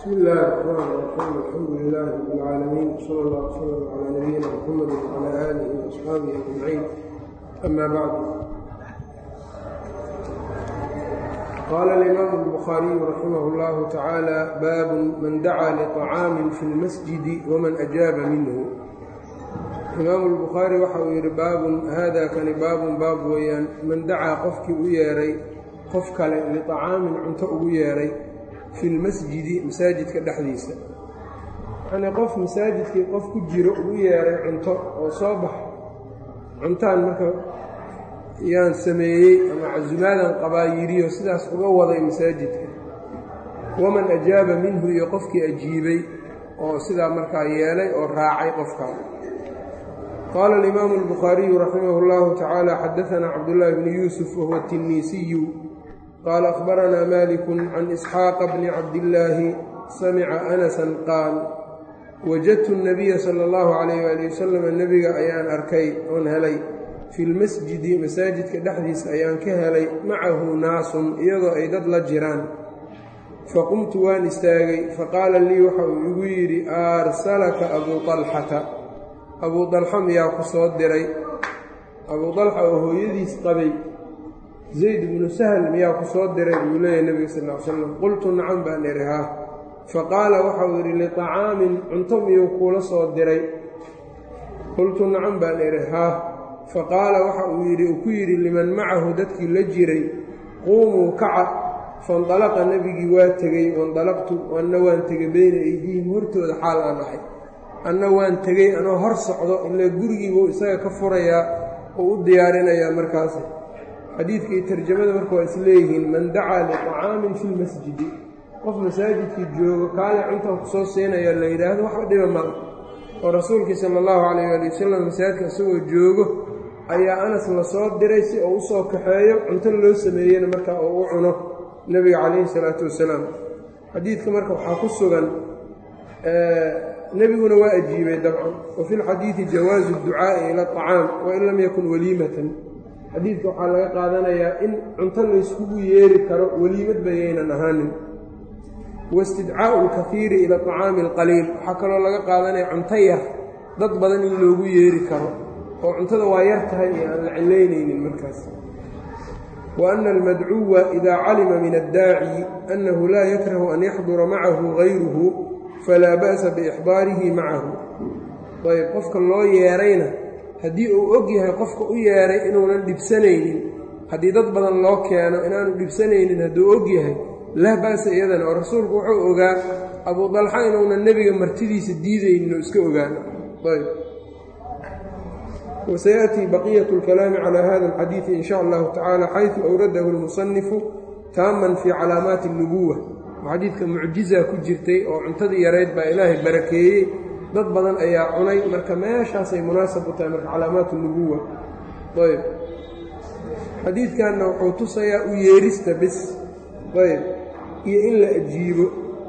bsmi illaahi raxmaan raxiim alxamdu lilaahi rab اlcaalamiin sala allah wslam calaa nabiyina muxamadi wcalaa aalihi waasxaabihi ajmaciin ama bacdu qaala alimaamu albukhaariyu raximah اllahu tacaala baabun man dacaa liطacaamin fi lmasjidi waman ajaaba minhu imaamu albukhaari waxa uu yidhi baabun haada kani baabun baab weeyaan man dacaa qofkii u yeedhay qof kale liطacaamin cunto ugu yeedhay fi lmasjidi masaajidka dhexdiisa yacnii qof masaajidkii qof ku jiro ugu yeedhay cunto oo soo bax cuntaan marka yaan sameeyey ama casumaadan qabaa yidhiyo sidaas uga waday masaajidka waman ajaaba minhu iyo qofkii ajiibay oo sidaa markaa yeelay oo raacay qofkaa qaala alimaamu albukhaariyu raximah اllahu tacaala xadaanaa cabdullaahi bni yuusuf wahuwa tinniisiyu qaala akhbaranaa maaliku can isxaaqa bni cabdillaahi samica anasan qaal wajadtu اnabiya sala اllahu calayh waali wasalam nebiga ayaan arkay oon helay fi lmasjidi masaajidka dhexdiisa ayaan ka helay macahu naasun iyadoo ay dad la jiraan faqumtu waan istaagay faqaala lii waxa uu igu yidhi aarsalaka abuu طalxata abuu dalxa miyaa ku soo diray abuu dalxa oo hooyadiis qabay zayd bnu sahl miyaa ku soo diray buu leeyahy nebiga sal ll ly slam qultu nacam baan idhi haa faqaala waxauu yidhi liطacaamin cunto miyuu kuula soo diray qultu nacam baan idhi haa faqaala waxa uu yidhi uu ku yidhi liman macahu dadkii la jiray quumuu kaca faindalaqa nebigii waa tegey waindalaqtu anna waan tegey beyna aydiihim hortooda xaal aan ahay anna waan tegey anoo hor socdo ilaa gurigiibuu isaga ka furayaa oo u diyaarinayaa markaasi xadiidka iyo tarjamada marka waa isleeyihiin man dacaa liطacaamin fi lmasjidi qof masaajidkii joogo kaale cuntan ku soo siinaya la yidhaahdo waxba dhiba mala oo rasuulkii sala allahu calayh ali wasalam masaajidka isagoo joogo ayaa anas la soo diray si uu u soo kaxeeyo cunto loo sameeyena marka uu u cuno nebiga calayhi salaatu wasalaam xadiidka marka waxaa ku sugan nebiguna waa ajiibay dabcan wa fi lxadiidi jawaazu ducaa'i ila aطacaam wain lam yakun waliimatan xadiidka waxaa laga qaadanayaa in cunto layskugu yeeri karo weliimad bayaynan ahaanin waistidcaa'u alkahiiri ila aطacaami alqaliil waxaa kaloo laga qaadanaya cunto yar dad badan in loogu yeeri karo oo cuntada waa yar tahay iyo aan la cilaynaynin markaas wa anna almadcuwa idaa calima min addaaci annahu laa yakrahu an yaxdura macahu gayruhu falaa ba'sa biixdaarihi macahu ayb qofka loo yeerayna haddii uu og yahay qofka u yeeray inuunan dhibsanaynin haddii dad badan loo keeno inaanu dhibsanaynin hadduu og yahay lah ba'sa iyadana oo rasuulku wuxuu ogaa abuu dalxa inuunan nebiga martidiisa diidaynin oo iska ogaano ayb wasayaأtii baqiyatu اlkalaami calaa hada alxadiidi in sha allahu tacaala xaysu awradahu اlmusanifu taaman fii calaamaati اlnubuwa xadiidka mucjizaa ku jirtay oo cuntadii yarayd baa ilaahay barakeeyey dad badan ayaa cunay marka meeshaasay munaasab u tahay marka calaamaat nubuwa ayb xadiidkanna wuxuu tusayaa u yeerista bis ayb iyo in la ajiibo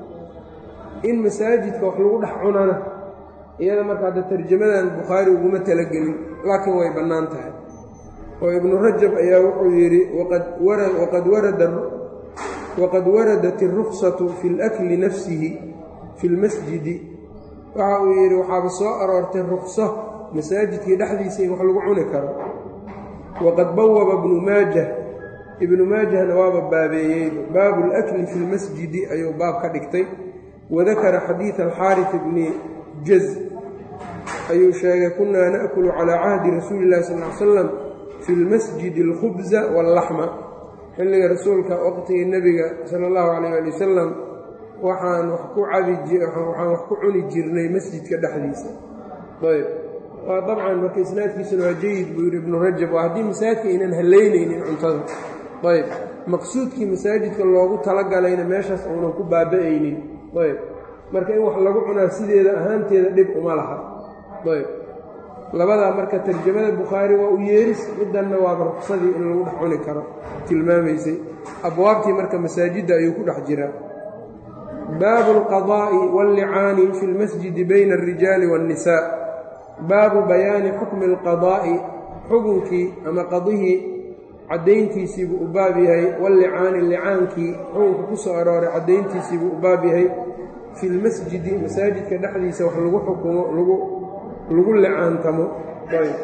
in masaajidka wax lagu dhex cunana iyada marka hadda tarjamadan bukhaari uguma talagelin laakiin way bannaan tahay oo ibnu rajab ayaa wuxuu yidhi waqad waradat iruksatu fi اlakli nafsihi fi lmasjidi waxa uu yidhi waxaaba soo aroortay rukso masaajidkii dhexdiisa in wax lagu cuni karo waqad bawaba ibnu maajah ibnu maajahna waaba baabeeyey baabu اlakli fi lmasjidi ayuu baab ka dhigtay wadakara xadiida alxaariث bni jaz ayuu sheegay kunaa naأkulu calىa cahdi rasuuli اllahi sal ly slam fi lmasjidi اlkhubza wاllaxma xilliga rasuulka waqtigii nebiga sala اllahu calayh ali wasalam waxaan wax ku cabiwaxaan wax ku cuni jirnay masjidka dhexdiisa ayb waa dabcan marka isnaadkiisuna waa jayid buu yidhi ibnu rajab waa haddii masaajidka aynan halaynaynin cuntada ayb maqsuudkii masaajidka loogu talagalayna meeshaas uunan ku baaba'aynin ayb marka in wax lagu cunaa sideeda ahaanteeda dhib uma laha ayb labadaa marka tarjamada bukhaari waa u yeeris middanna waaba ruksadii in lagu dhex cuni karo tilmaamaysay abwaabtii marka masaajidda ayuu ku dhex jiraa baabu alqadaa'i wallicaani fi lmasjidi bayna alrijaali waannisaa baabu bayaani xukmi alqadaa'i xukunkii ama qadihii caddayntiisiibuu u baab yahay wallicaani licaankii xukunka ku soo arooray caddayntiisiibuu u baab yahay fi lmasjidi masaajidka dhexdiisa wax lagu xukumo lagu lagu licaantamo ayb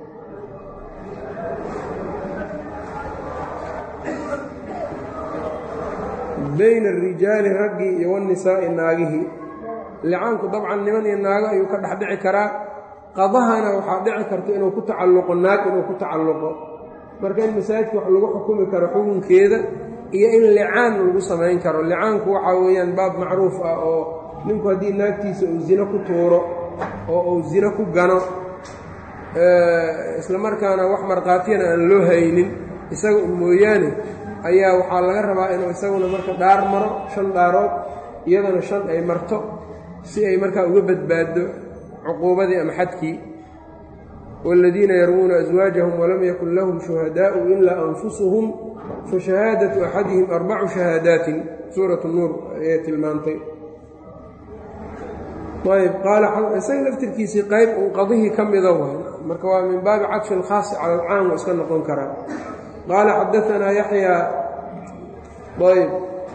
bayna arijaali raggii iyo wanisaa'i naagihii licaanku dabcan niman iyo naago ayuu ka dhex dhici karaa qadahana waxaa dhici karta inuu ku tacalluqo naag inuu ku tacalluqo marka in masaajidka wax lagu xukumi karo xukunkeeda iyo in licaan lagu samayn karo licaanku waxaa weeyaan baab macruuf ah oo ninku haddii naagtiisa uu zino ku tuuro oo uu zino ku gano isla markaana wax markhaatiyana aan loo haynin isaga u mooyaane ayaa waxaa laga rabaa inuu isaguna marka dhaar maro shan dhaarood iyadana shan ay marto si ay markaa uga badbaaddo cuquubadii ama xadkii waaladiina yarmuuna aswaajahum walam yakun lahum shuhadaa'u ilaa anfusuhum fa shahaadatu axadihim arbacu shahaadaatin suuratu nuur ayay tilmaantay ayb qaala isaga laftirkiisii qayb uu qadihii ka mida waay marka waa min baabi cadfi alkhaasi cala alcaam waa iska noqon karaa qaala xadaanaa yaxyaa ayb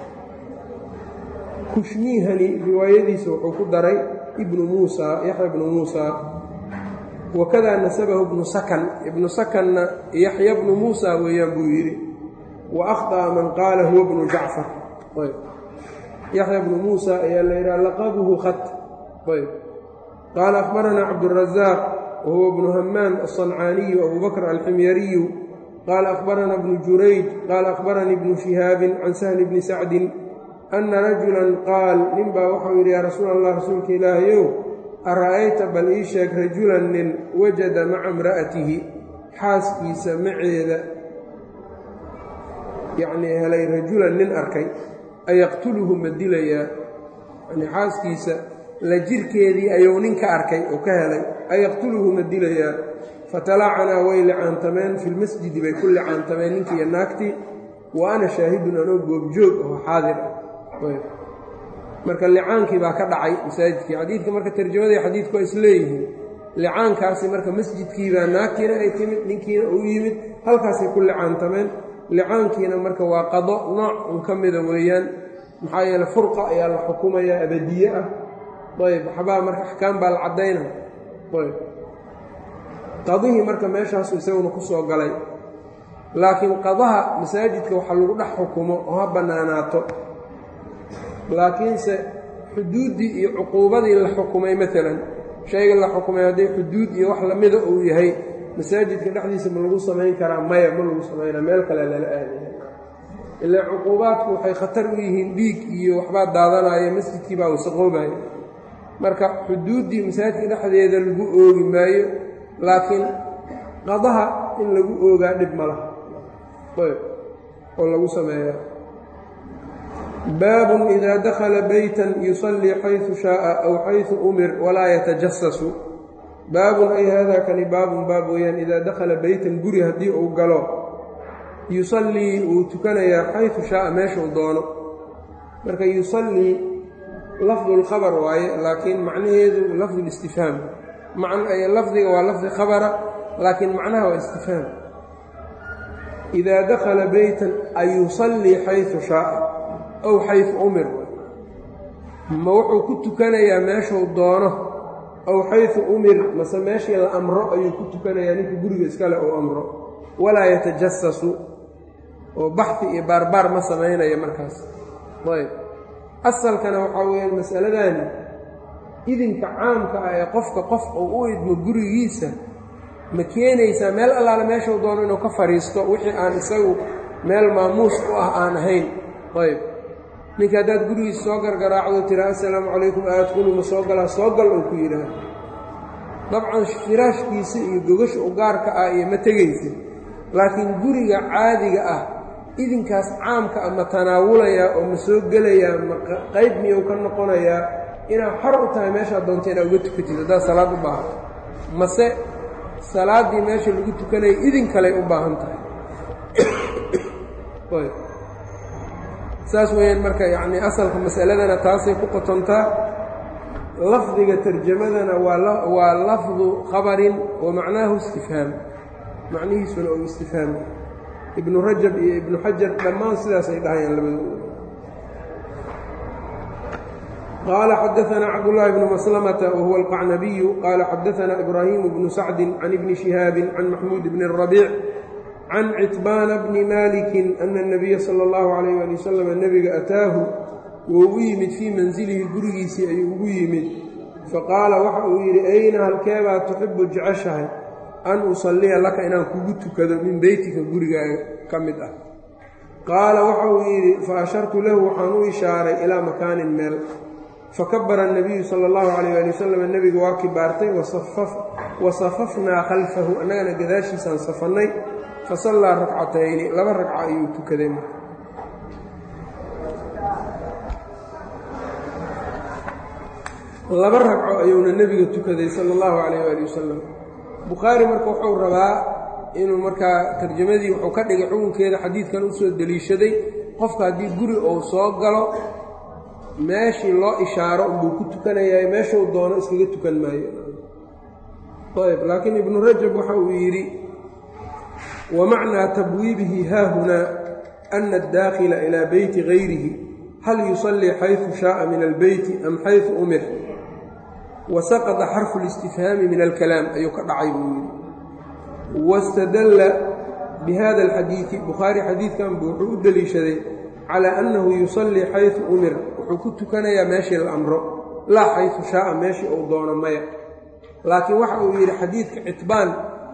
kushmiihani riwaayadiisa wuxuu ku daray ibnu muusa yaxya ibnu muusa wakadaa nasabahu ibnu sakan ibnu sakanna yaxya bnu muusa weeyaan buu yidhi wa akhطأa man qaala huwa bnu jacfar ayb yaxya bnu muusa ayaa la yidhaha laqabuhu khat ayb qaala akhbaranaa cabdالrazaaq wahuwa bnu hamaan aلصancaaniyu abu bakr alximyariyu qaala akhbarana bnu jurayd qaala akhbaranii bnu shihaabin can sahli bni sacdin ana rajulan qaal ninbaa waxau yidhi yaa rasuul allah rasuulka ilaahayow ara'ayta bal ii sheeg rajulan nin wajada maca imra'atihi xaaskiisa maceeda yacnii helay rajulan nin arkay ayaqtuluhu ma dilayaa yanii xaaskiisa la jirkeedii ayuu nin ka arkay oo ka helay ayaqtuluhu ma dilayaa fatalaacanaa way licaantameen fi lmasjidi bay ku licaantameen ninkiiyo naagtii wa ana shaahidun anoo goobjoog oo xaadir ah marka licaankii baa ka dhacay masaajidkii xadiidka marka tarjamadii xadiidku waa isleeyihiin licaankaasi marka masjidkiibaa naagtiina ay timid ninkiina uu yimid halkaasay ku licaantameen licaankiina marka waa qado nooc un ka mida weeyaan maxaa yeele furqa ayaa la xukumayaa abadiye ah ayb waxbaa marka axkaam baa la caddayna ayb qadihii marka meeshaasu isaguna ku soo galay laakiin qadaha masaajidka waxa lagu dhex xukumo oo ha bannaanaato laakiinse xuduuddii iyo cuquubadii la xukumay maalan shayga la xukumay hadday xuduud iyo wax lamida uu yahay masaajidka dhexdiisa ma lagu samayn karaa maya ma lagu samaynaa meel kale lala aadaya ilaa cuquubaadku waxay khatar u yihiin dhiig iyo waxbaa daadanaya masjidkii baa wasaqoobaya marka xuduuddii masaajidka dhexdeeda lagu oogi maayo laakiin qadaha in lagu oogaa dhib ma laha oo lagu sameeya baabun idaa dakhala beytan yusallii xaysu shaaa aw xaysu umir walaa yatajasasu baabun ay haadaa kani baabun baab weeyaan idaa dakhala beytan guri haddii uu galo yusallii wuu tukanayaa xaysu shaaa meeshuu doono marka yusallii lafdu lkhabar waaye laakiin macnaheedu lafdu listifhaam lafdiga waa lafdi khabara laakiin macnaha waa istifhaam idaa dakhala beytan ayusallii xaysu shaaa aw xaysu umir ma wuxuu ku tukanayaa meeshuu doono aw xaysu umir mase meeshii la amro ayuu ku tukanayaa ninka guriga iskale uu amro walaa yatajasasu oo baxi iyo baarbaar ma samaynaya markaas ayb asalkana waxaa weeyaan masaladani idinka caamka ah ee qofka qof uu u idmo gurigiisa ma keenaysaa meel allaale meeshuu doono inuu ka fadhiisto wixii aan isagu meel maamuus u ah aan ahayn ayb ninka haddaad gurigiisa soo gargaraacdo tira assalaamu calaykum aadkulu ma soo galaa soo gal ou ku yidhaah dabcan firaashkiisa iyo gogasha u gaarka ah iyo ma tegaysid laakiin guriga caadiga ah idinkaas caamka ah ma tanaawulayaa oo ma soo gelayaa ma qayb miyuu ka noqonayaa inaad xor u tahay meeshaad doonta inaad uga tukatid haddaad salaad u baahato mase salaaddii meesha lagu tukanaya idin kaley u baahan tahay saas weeyaan marka yacni asalka masaladana taasay ku qotontaa lafdiga tarjamadana waa waa lafdu khabarin wa macnaahu istifhaam macnihiisuna oo istifhaam ibnu rajab iyo ibnu xajar dhammaan sidaasay dhahayaan labadooda qaala xadaanaa cabdullaahi bnu maslamata wahuwa alqacnabiyu qaala xadaanaa ibraahimu bnu sacdin can ibni shihaabin can maxmuud bni rabiic can citbaana bni maalikin ana اnabiya sala اllahu calayh ali wasalam nebiga ataahu wuu ugu yimid fii mansilihi gurigiisii ayuu ugu yimid faqaala waxa uu yidhi ayna halkeebaa tuxibu jeceshahay an usalliya laka inaan kugu tukado min beytika gurigaaga ka mid ah qaala waxa uu yidhi fa ashartu lahu waxaan u ishaaray ilaa makaanin meel fakabara الnabiyu sala اllahu calayh ali wasalam nebiga waa kibaartay wa safafnaa khalfahu annagana gadaashiisaan safannay fasallaa rakcatayni laba ragca ayuu tukaday marka laba ragco ayuuna nebiga tukaday sala allahu calayh waali wasalam bukhaari marka wuxuu rabaa inuu markaa tarjamadii wuxuu ka dhigay xukunkeeda xadiidkan u soo deliishaday qofka haddii guri uu soo galo meeshii loo ishaaro unbuu ku tukanayaa meeshuu doono iskaga tukan maayo ayb laakiin ibnu rajab waxa uu yidhi wa macnaa tabwiibihi haahunaa ana addaakhila ilaa beyti gayrihi hal yusallii xaysu shaaa min albeyti am xaysu umir wasaqada xarfu اlistifhaami min alkalaam ayuu ka dhacay buu yidhi wاstadalla bihada alxadiidi bukhaari xadiidkan buu wuxuu u deliishaday calaa annahu yusallii xaysu umir wuxuu ku tukanayaa meeshii la amro laa xaysu shaaa meeshii uu doono maya laakiin waxa uu yidhi xadiidka citbaan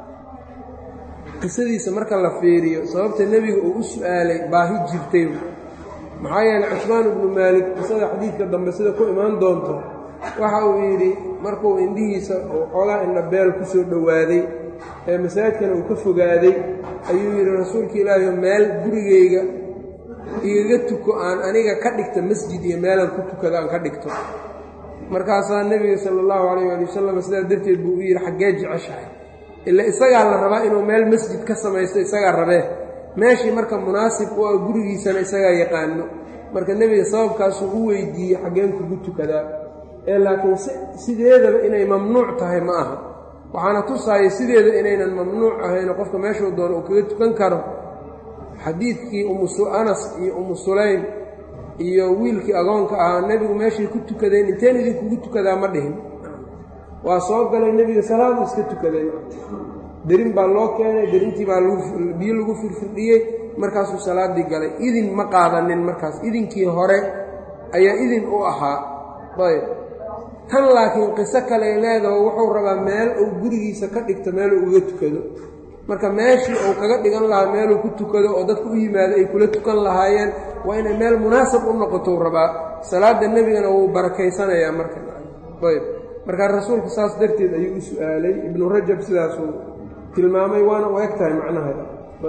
qisadiisa marka la fiiriyo sababta nebiga uu u su'aalay baahi jirtay maxaa yeeley cusmaan ibnu maalik qisada xadiidka dambe sida ku imaan doonto waxa uu yidhi markuu indhihiisa uu xoogaa indhabeel ku soo dhowaaday ee masaajidkana uu ka fogaaday ayuu yidhi rasuulka ilaahiyo meel gurigayga igaga tuko aan aniga ka dhigta masjid iyo meelaan ku tukada aan ka dhigto markaasaa nebiga sala allahu calayh waali wasalam sidaa darteed buu u yidhi xaggee jeceshahay ila isagaa la rabaa inuu meel masjid ka samaysto isagaa rabee meeshii marka munaasib u ah gurigiisana isagaa yaqaano marka nebiga sababkaasuu u weydiiyey xaggeen kugu tukadaa ee laakiin sideedaba inay mamnuuc tahay ma aha waxaana tusaaya sideeda inaynan mamnuuc ahayn qofka meeshuu doono uu kaga tukan karo xadiidkii umuanas iyo umu sulaym iyo wiilkii agoonka ahaa nebigu meeshay ku tukadeen inteen idinkugu tukadaa ma dhihin waa soo galay nebiga salaadu iska tukaday derin baa loo keenay derintii baa biyo lagu firfirdhiyey markaasuu salaaddii galay idin ma qaadanin markaas idinkii hore ayaa idin u ahaa ayb tan laakiin qiso kale leedaho wuxuu rabaa meel uu gurigiisa ka dhigto meeluu uga tukado marka meeshii uu kaga dhigan lahaa meeluu ku tukado oo dadku u yimaado ay kula tukan lahaayeen waa inay meel munaasab u noqotou rabaa salaadda nebigana wuu barakaysanayaa marka ayb markaa rasuulku saas darteed ayuu u su'aalay ibnu rajab sidaasuu tilmaamay waana u eg tahay macnaheeda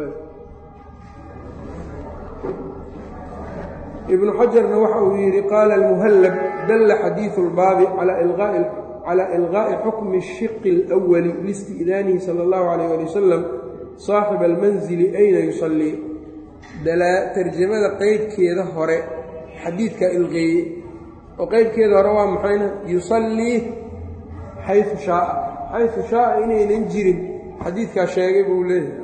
ibnu xajarna waxa uu yidhi qaala almuhallab dalla xadiidu اlbaabi calaa ilqaa'i xukmi الshiqi اlأwali liisti'daanihi sala اllahu alayh ali wasalam saaxiba almanzili ayna yusallii tarjamada qeybkeeda hore xadiidkaa ilqeeye oo qeybkeeda hore waa maxayna yusallii xayu shaaa xayu shaaa inaynan jirin xadiidkaa sheegay buu leeyahay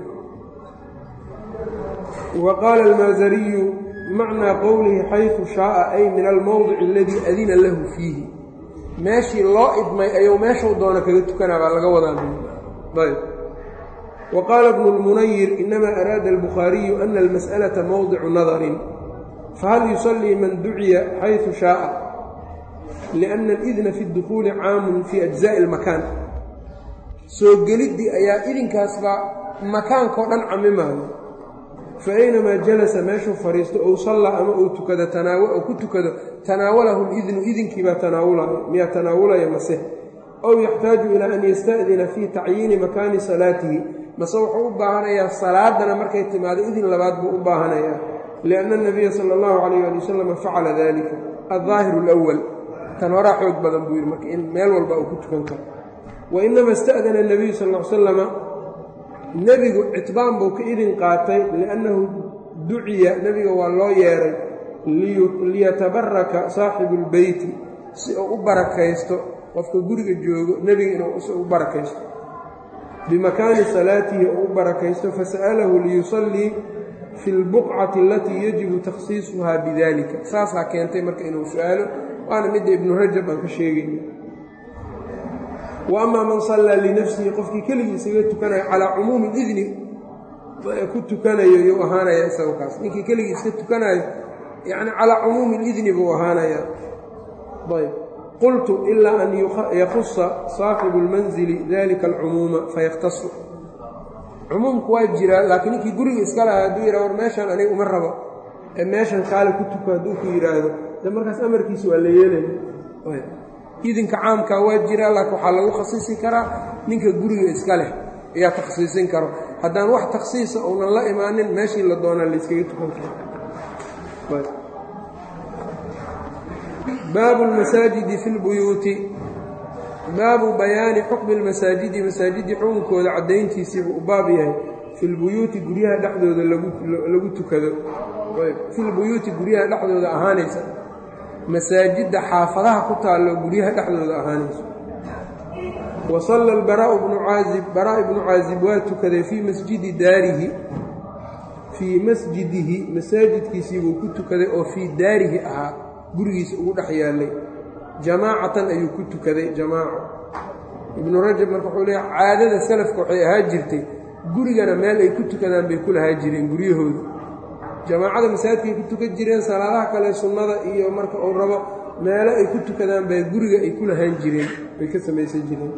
wa qaala almaasariyu macnaa qowlihi xayu shaaa ay min almowdici aladii adina lahu fiihi meeshii loo idmay ayuu meeshuu doono kaga tukanaa baa laga wadaa ayb wa qaala bnu lmunayir inamaa araada albukhaariyu ana almas'alata mowdicu nadarin fahal yusallii man duciya xayu shaaa lianna alidna fi اdukhuuli caamun fii ajza'i اlmakaan soo geliddii ayaa idinkaasbaa makaankao dhan camimaayo fa aynamaa jalasa meeshuu fadhiisto ou sallaa ama uu tukado tanaaw ku tukado tanaawalahu lidnu idinkiibaa tanaawulayo miyaa tanaawulaya mase ow yaxtaaju ilaa an yasta'dina fii tacyiini makaani salaatihi mase wuxuu u baahanayaa salaadana markay timaado idin labaad buu u baahanayaa lianna anabiya sala allahu calayh ali wasalam facala dalika aldaahiru alwal tan horaa xoog badan buu yidhi marka in meel walba uu ku tukan karo wa inama ista'dana anabiyu sal l salama nebigu citbaan buu ka idin qaatay liannahu duciya nebiga waa loo yeeray liyatabaraka saaxibu lbeyti si uu u barakaysto qofka guriga joogo nebiga inuu u barakaysto bimakaani salaatihi uu u barakaysto fasa'alahu liyusallii fi lbuqcati alatii yajibu takhsiisuhaa bidalika saasaa keentay marka inuu su-aalo waana midda ibnu rajab aan ka sheegayna wa amaa man sallaa linafsihi qofkii keligii isaga tukanayo calaa cumuumi idni ku tukanayo yuu ahaanaya isaga kaas ninkii keligii iska tukanayo yacni calaa cumuumi lidni buu ahaanayaa ayb qultu ilaa an yakusa saaxibu اlmanzili dalika alcumuuma fayakhtasu cumuumku waa jiraa laakiin ninkii guriga iska lahaa hadduu yidhah war meeshaan aniga uma rabo ee meeshan kaale ku tuko hadduu ku yidhaahdo de markaas amarkiisa waa la yeelaya idinka caamkaa waa jiraa laakiin waxaa lagu khasiisi karaa ninka guriga iska leh ayaa takhsiisin karo haddaan wax takhsiisa uunan la imaanin meeshii la doonaa layskaga tukan karo baabu lmasaajidi fi lbuyuuti baabu bayaani xukmi lmasaajidi masaajidii xukunkooda caddayntiisiibuu u baab yahay fi lbuyuuti guryaha dhexdooda lagu tukado fi lbuyuuti guryaha dhexdooda ahaanaysa masaajidda xaafadaha ku taallo guryaha dhexdooda ahaanayso wa salla albaraa'u bnu caazib baraa' ibnu caazib waa tukaday fii masjidi daarihi fii masjidihi masaajidkiisiibuu ku tukaday oo fii daarihi ahaa gurigiisa ugu dhex yaallay jamaacatan ayuu ku tukaday jamaaco ibnu rajab marka wuxuu leeya caadada salafka waxay ahaa jirtay gurigana meel ay ku tukadaan bay ku lahaa jireen guryahooda jamaacada masaajidkaay ku tukan jireen salaadaha kale sunnada iyo marka uu rabo meelo ay ku tukadaan baa guriga ay ku lahaan jireen bay ka samaysan jireen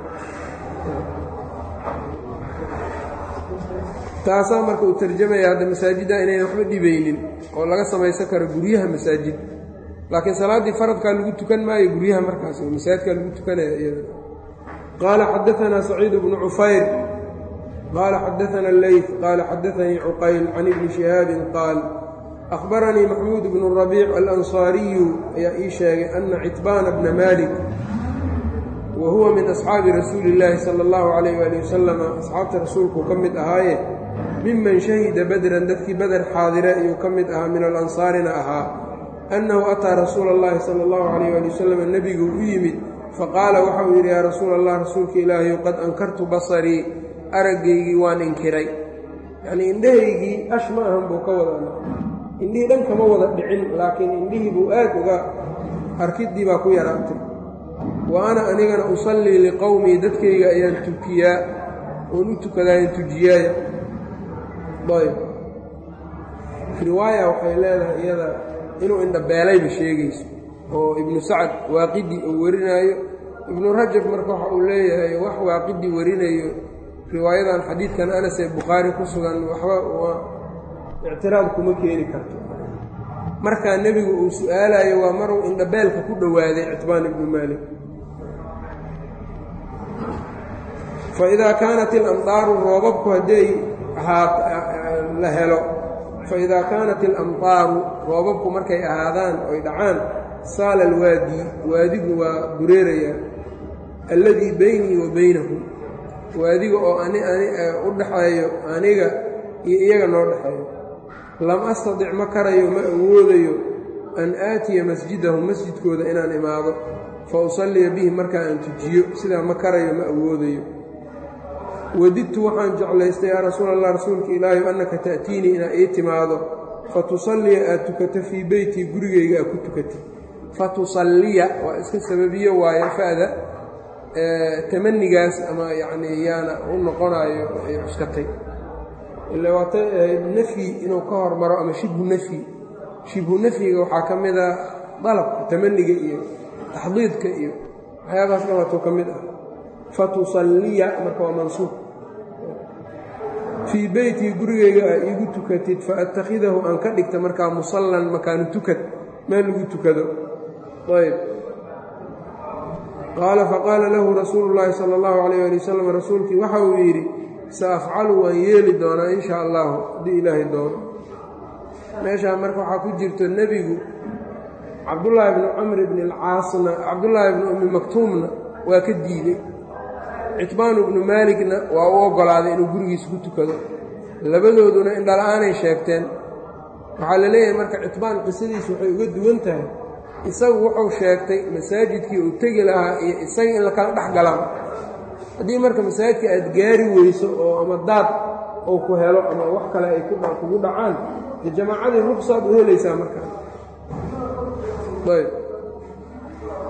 taasaa marka uu tarjamaya hadda masaajidda inaynan waxba dhibaynin oo laga samaysan karo guryaha masaajid laakiin salaaddii faradkaa lagu tukan maayo guryaha markaas oo masaajidkaa lagu tukanaya iyada qaala xadaanaa saciid bnu cufayr qaala xadaana leyt qaala xadaanii cuqayl can ibni shihaabin qaal akhbaranii maxmuud bnu rabiic alansaariyu ayaa ii sheegay ana citbaana bna malik wa huwa min asxaabi rasuuli illaahi sala allahu calayh waali wasalama asxaabta rasuulkuu ka mid ahaaye miman shahida badran dadkii bader xaadire ayuu ka mid ahaa min alansaarina ahaa annahu ataa rasuula allahi sala allahu calayh waali wasalam nebigu u yimid faqaala waxa uu yidhi yaa rasuula allah rasuulka ilaahayu qad ankartu basarii araggaygii waan inkiray yacnii indhahaygii ash ma ahan buu ka wada indhihii dhan kama wada dhicin laakiin indhihii buu aad uga arkiddii baa ku yaraatay wa ana anigana usallii liqowmii dadkayga ayaan tukiyaa oon u tukadaayan tujiyaaya ayb riwaaya waxay leedahay iyada inuu indhabeelayba sheegayso oo ibnu sacad waaqidii uu warinaayo ibnu rajab marka waxa uu leeyahay wax waaqidii warinayo riwaayadan xadiidkan anas ee bukhaari ku sugan waxba ictiraad kuma keeni karto markaa nebigu uu su-aalayo waa maruu indhabeelka ku dhowaaday citbaan ibnu maalik fa idaa kaanat ilamdaaru roobabku hadday la helo fa idaa kaanat ilamdaaru roobabku markay ahaadaan oy dhacaan saala alwaadi waadigu waa dureerayaa alladii beynii wa beynahum waadiga oo ani ani u dhaxeeyo aniga iyo iyaga noo dhexeeyo lam astadic ma karayo ma awoodayo an aatiya masjidahum masjidkooda inaan imaado fa usalliya bihi markaa aan tujiyo sidaa ma karayo ma awoodayo wadidtu waxaan jeclaystay yaa rasuul allah rasuulka ilaahi annaka ta'tiinii inaa ii timaado fa tusalliya aad tukato fii beytii gurigayga aad ku tukatid fa tusalliya waa iska sababiyo waayo fa'da tamanigaas ama yacnii yaana u noqonaayo ay cuskatay ila waatay ahayd nafyi inuu ka hormaro ama shibhu nafyi shibhu nafyiga waxaa ka mid a dalabka tamaniga iyo taxdiidka iyo waxyaabahaas dhawaatoo ka mid ah fa tusalliya marka waa mansuub fii beytii gurigayga aa iigu tukatid fa attakhidahu aan ka dhigta markaa musallan makaanu tukad meel lagu tukado ayb qaala faqaala lahu rasuulu llaahi sala allahu calayh ali wasalam rasuulkii waxa uu yidhi sa afcalu waan yeeli doonaa in sha allahu haddii ilaahay doono meeshaa marka waxaa ku jirto nebigu cabdullaahi bnu camr bni alcaasna cabdullaahi bnu ummi maktuumna waa ka diidey citbaanu bnu maaligna waa u oggolaaday inuu gurigiisa ku tukado labadooduna indhala-aanay sheegteen waxaa la leeyahay marka citbaan qisadiisu waxay uga duwan tahay isagu wuxuu sheegtay masaajidkii uu tegi lahaa iyo isaga in lakala dhex galaan haddii marka masaajidka aad gaari weyso oo ama daad uu ku helo ama wax kale ay kugu dhacaan dee jamaacadii ruqsaad u helaysaa markaa ayb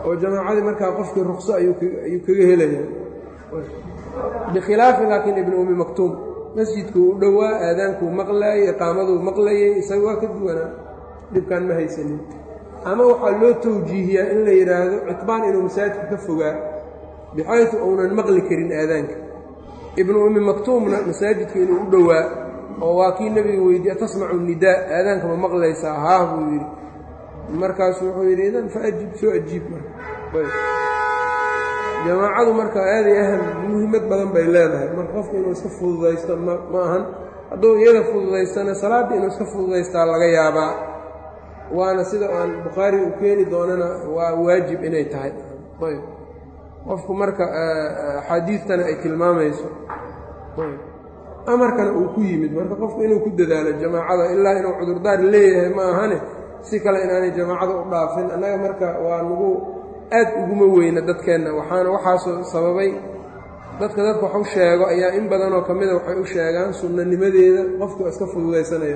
oo jamaacadii markaa qofkii rukso ayuu kaga helayaa bikhilaafi laakiin ibnu umi maktuum masjidkuu u dhowaa aadaankuu maqlaayay iqaamaduu maqlayay isaga waa ka duwanaa dhibkaan ma haysanin ama waxaa loo tawjiihiyaa in la yidhaahdo citbaan inuu masaajidka ka fogaa bixaysu uunan maqli karin aadaanka ibnu ummi maktuumna masaajidka inuu u dhowaa oo waa kii nebiga weydiiye tasmacu nidaa aadaanka ma maqlaysaa haah buu yidhi markaasuu wuxuu yidhi idan fa ajib soo ajiib marka jamaacadu marka aaday aham muhiimad badan bay leedahay marka qofku inuu iska fududaysto ma ma ahan hadduu iyada fududaystana salaaddii inuu iska fududaystaa laga yaabaa waana sida aan bukhaari uu keeni doonana waa waajib inay tahay ayb qofku marka axaadiistana ay tilmaamayso amarkana uu ku yimid marka qofku inuu ku dadaalo jamaacada ilaa inuu cudurdaar leeyahay ma ahane si kale inaanay jamaacada u dhaafin annaga marka waa nagu aad uguma weyna dadkeenna waxaana waxaasoo sababay dadka dadka wax u sheego ayaa in badanoo ka mida waxay u sheegaan sunnanimadeeda qofku iska fududaysanaya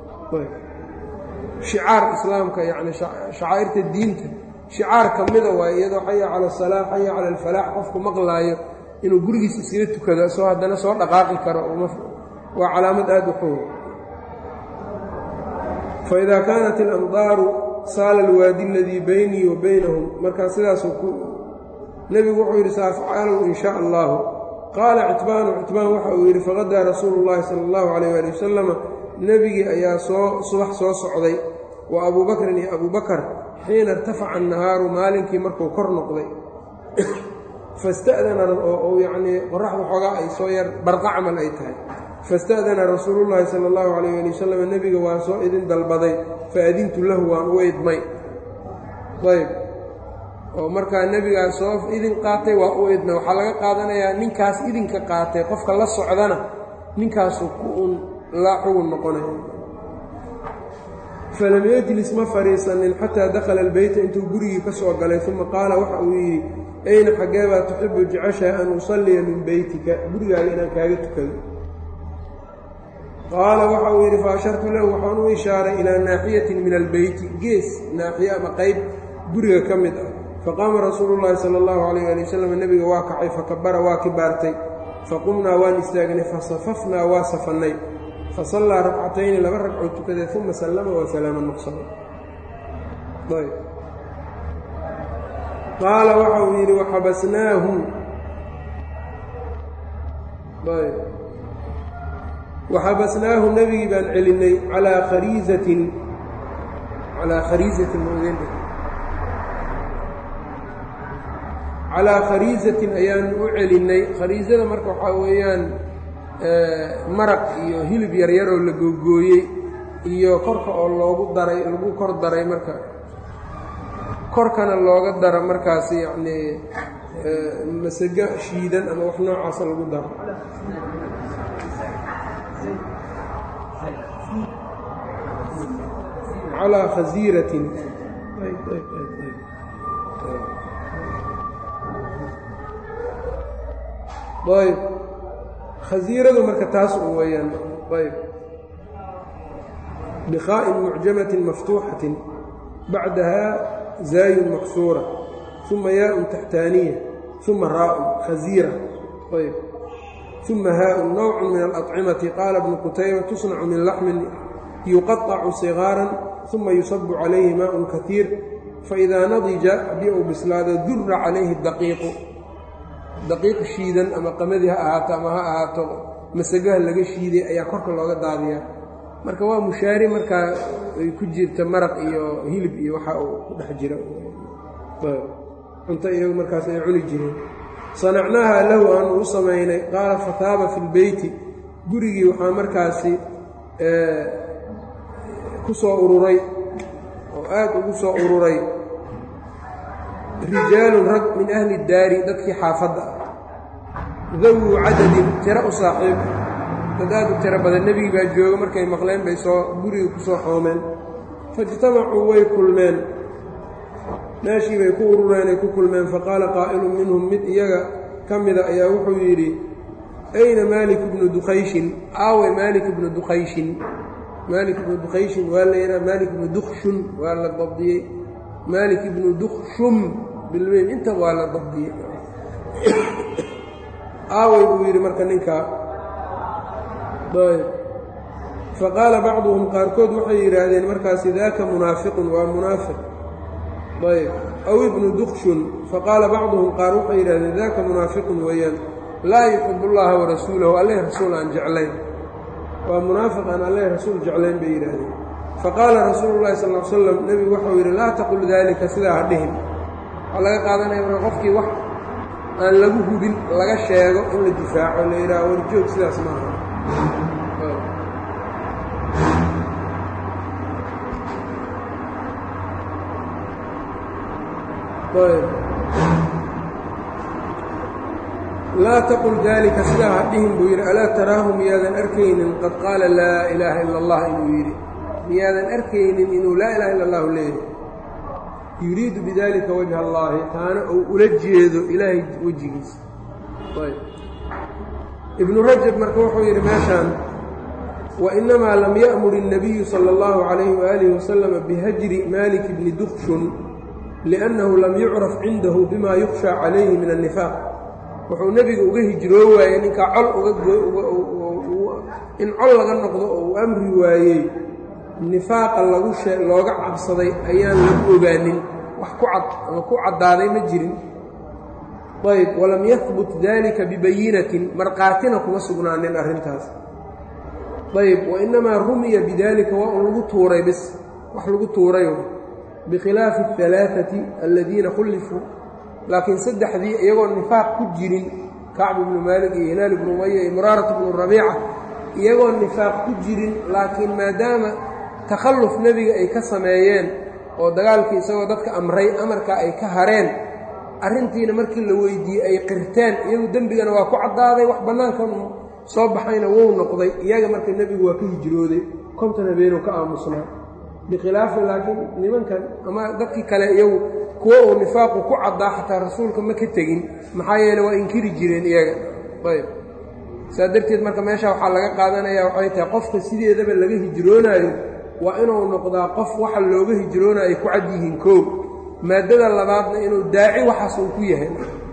shicaar islaamka yacni shacaa'irta diinta shicaar ka mida waay iyadoo xaya cala asalaa xaya cala alfalaax qofku maqlaayo inuu gurigiisa iskaga tukado soo haddana soo dhaqaaqi karo waa calaamad aad u xoog faidaa kaanat alamdaaru saala alwaadi aladii baynii wa baynahum markaa sidaasuu ku nebigu wuxuu yidhi saafcaalow in shaa allahu qaala citbaanu citbaan waxa uu yidhi faqadaa rasuulu llahi sala allahu calayh waali wasalama nebigii ayaa soo subax soo socday wa abuu bakrin iyo abuu bakar xiina irtafaca annahaaru maalinkii markuu kor noqday fasta'dana oo yacnii qoraxda xoogaa ay soo yar barqa camal ay tahay fasta'dana rasuulullaahi sala allahu calayh ali wasalam nebiga waa soo idin dalbaday faadintu lahu waan u idmay ayb oo markaa nebigaa soo idin qaatay waa u idmay waxaa laga qaadanayaa ninkaas idinka qaatay qofka la socdana ninkaasu ku un laa xugun noqonaya falam yejlis ma fadhiisanin xataa dakhala albeyta intuu gurigii ka soo galay uma qaala waxa uu yidhi ayna xaggee baa tuxibu jeceshaha an usalliya min beytika gurigaaga inaan kaaga tukado qaala waxa uu yidhi fa ashartu lahu waxaan u ishaaray ilaa naaxiyatin min albeyti gees naaxiye ama qayb guriga ka mid ah faqaama rasuulu llaahi sala allahu calayh ali wasalam nebiga waa kacay fakabara waa kibaartay faqumnaa waan istaagnay fasafafnaa waa safannay fasallaa ragcatayni laba ragcoo tukaday uma sallama waa salaama nuqsana ayb qaala waxa uu yidhi waxabasnaahu ayb waxabasnaahu nebigii baan celinay calaa khariisatin calaa khariisatin mn calaa khariisatin ayaan u celinnay khariisada marka waxaa weeyaan maraq iyo hilib yaryaroo la googooyey iyo korka oo loogu daray lagu kor daray marka korkana looga daro markaas yacnii masago shiidan ama wax noocaasa lagu daro calaa khasiiratin ayb khasiiradu marka taas u weeyaan ayb bikhaa'in mucjamatin maftuuxatin bacdahaa zaayun maksuura uma yaaءun taxtaaniya uma raa'un khasiira ayb uma haaءun nowcu min alأطcimati qaala bnu qutayba tusnacu min laxmin yuqaطacu sigaaran uma yusabu calayhi maaءun kaiir faidaa nadija haddii uu bislaado dura calayhi daqiiqu daqiiq shiidan ama qamadii ha ahaato ama ha ahaato masagaha laga shiiday ayaa korka looga daadiyaa marka waa mushaari markaa ay ku jirta maraq iyo hilib iyo waxa uu ku dhex jira cunto iyagu markaas ay cuni jireen sanacnaaha lahu aanu u samaynay qaala fataaba fi lbeyti gurigii waxaa markaasi ku soo ururay oo aad ugu soo ururay rijaalun rag min ahli daari dadkii xaafadda ah dawuu cadadin tiro u saaxiib dad aad u tiro badan nebigii baa jooga markay maqleen bay soo guriga ku soo xoomeen faijtamacuu way kulmeen meeshii bay ku urureen ay ku kulmeen faqaala qaa'ilun minhum mid iyaga ka mida ayaa wuxuu yidhi ayna maalik ibnu dukayshin aawe maalik ibnu dukayshin maalik ibnu dukayshin waa la yidhaha maalik ibnu dukshun waa la dabdiyey maalik ibnu dukshum bilmeym inta waa la dabdiyey aaway buu yidhi marka ninkaa ayb faqaala bacduhum qaarkood waxay yidhaahdeen markaasi daaka munaafiqun waa munaafiq ayb aw ibnu dukshun faqaala bacduhum qaar waxay yidhahdeen daaka munaafiqun weeyaan laa yuxib اllaha warasuulahu alleh rasuul aan jeclayn waa munaafiq aan alleh rasuul jeclayn bay yidhaahdeen faqaala rasuulu llahi sal l slam nebigu waxau yidhi laa taqul daalika sidaa ha dhihin waxaa laga qaadanaya marka qofkii wax aan lagu hubin laga sheego in la difaaco la yidhaha warjoog sidaas maaha laa taqul daalika sidaa ha dhihin buu yidhi alaa taraahu miyaadan arkaynin qad qaala laa ilaaha ila allah inuu yidhi miyaadan arkaynin inuu laa ilaha illa allahu leeyahy yuriidu bidalika wajha allaahi taana uu ula jeedo ilaahay wejigiisa ibnu rajab marka wuxuu yidhi meeshaan wainamaa lam ya'mur الnabiyu salى اllahu عalayhi waalihi wasalama bihajri malik bni dukshun liأnnahu lam yucraf cindahu bima yukhsha calayhi min الnifaaq wuxuu nebiga uga hijroo waayey ninkaa col in col laga noqdo oo uu amri waayey nifaaqa lagu shee looga cabsaday ayaan lagu ogaanin wax ku cad ama ku caddaaday ma jirin ayb walam yahbut dalika bibayinatin marqaatina kuma sugnaanin arrintaas ayb wainamaa rumiya bidalika waa un lagu tuuray bis wax lagu tuuray bikhilaafi alaaati aladiina khullifuu laakiin saddexdii iyagoo nifaaq ku jirin kacb ibnu maalik iyo hilaal ibnu umaya iyo muraarat ibnu rabiica iyagoo nifaaq ku jirin laakiin maadaama takhalluf nebiga ay ka sameeyeen oo dagaalkii isagoo dadka amray amarkaa ay ka hareen arrintiina markii la weydiiyey ay qirteen iyagu dembigana waa ku caddaaday wax bannaankan soo baxayna wou noqday iyaga marka nebigu waa ka hijrooday konton habeenuu ka aamusnaa bikhilaafi laakiin nimankan ama dadkii kale iyagu kuwo uu nifaaqu ku caddaa xataa rasuulka ma ka tegin maxaa yeele waa inkiri jireen iyaga ayb saa darteed marka meesha waxaa laga qaadanayaa waxay tahay qofka sideedaba laga hijroonaayo waa inuu noqdaa qof waxa looga hijroonaayo ay ku cad yihiin koow maadada labaadna inuu daaci waxaas uu ku yahay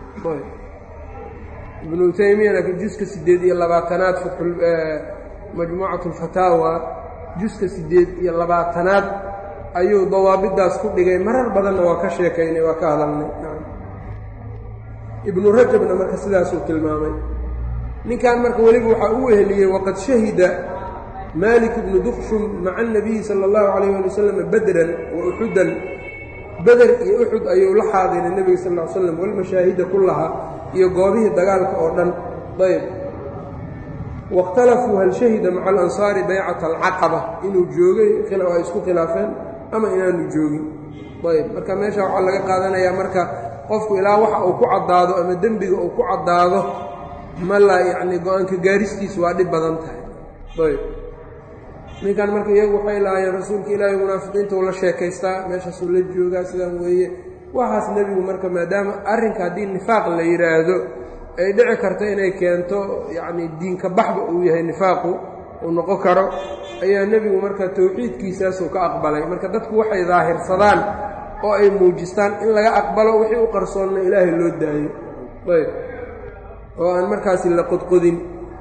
ibnu taymiyana juska siddeed iyo labaatanaad majmuucat alfataawa juska siddeed iyo labaatanaad ayuu dawaabidaas ku dhigay marar badanna waa ka sheekaynay waa ka hadalnay ibnu rajabna marka sidaasuu tilmaamay ninkan marka weliba waxaa u weheliyey waqad shahida malik ibnu dukshum maca anabiyi sala allahu calayh ali wasalam badran wa uxudan beder iyo uxud ayuu la xaadiray nebiga sal ll ly slam walmashaahida kullaha iyo goobihii dagaalka oo dhan ayb waاkhtalafuu hal shahida maca alansaari baycata alcaqaba inuu joogay ay isku khilaafeen ama inaanu joogin ayb marka meesha waxaa laga qaadanayaa marka qofku ilaa waxa uu ku caddaado ama dembiga uu ku caddaado ma la yacni go-aanka gaaristiisu waa dhib badan tahay ayb ninkan marka iyagu waxay lahaayeen rasuulka ilaahay munaafiqiinta uu la sheekaystaa meeshaasuu la joogaa sidaan weeye waxaas nebigu marka maadaama arrinka haddii nifaaq la yidhaahdo ay dhici karto inay keento yacni diinka baxba uu yahay nifaaqu uu noqon karo ayaa nebigu marka towxiidkiisaasuu ka aqbalay marka dadku waxay daahirsadaan oo ay muujistaan in laga aqbalo wixii u qarsoonna ilaahay loo daayo ayb oo aan markaasi la qodqodin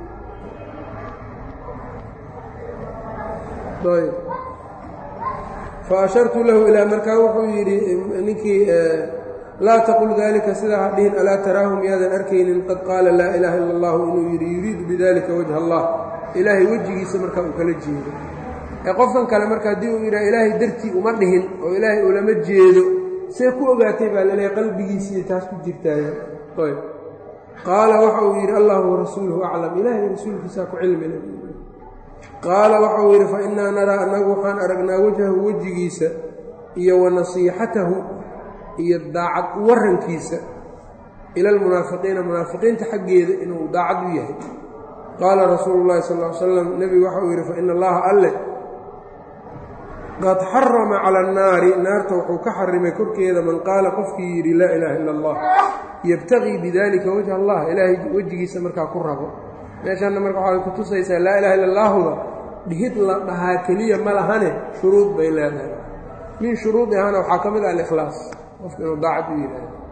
ayb fa ashartu lahu ilaa markaa wuxuu yidhi ninkii laa taqul dalika sidaa ha dhihin alaa taraahu miyaadan arkaynin qad qaala laa ilaaha illa allahu inuu yidhi yuriidu bidalika wajha allah ilaahay wejigiisa markaa uu kala jeedo ee qofkan kale marka haddii uu yidhaha ilaahay dartii uma dhihin oo ilaahay ulama jeedo see ku ogaatay baa laleeyahy qalbigiisiiyo taas ku jirtaaya ayb qaala waxa uu yidhi allahu warasuuluhu aclam ilaahay rasuulkiisaa ku cilmile qaala waxa uu yidhi fa innaa naraa annagu waxaan aragnaa wajhahu wejigiisa iyo wa nasiixatahu iyo daacad warankiisa ila almunaafiqiina munaafiqiinta xaggeeda inuu daacad u yahay qaala rasuulu llahi sal ly slam nebigu waxa uu yidhi fa ina allaha alleh qad xarama cala annaari naarta wuxuu ka xarimay korkeeda man qaala qofkii yidhi laa ilaaha illa allah yebtaqii bidalika wajha allah ilaahay wejigiisa markaa ku rabo meeshaanna marka waxay ku tusaysaa laa ilaha illa allaahuda dhihid la dhahaa keliya ma lahane shuruud bay leedahay min shuruudihana waxaa ka mid ah alikhlaas qofka inuu daacad u yidhaahdo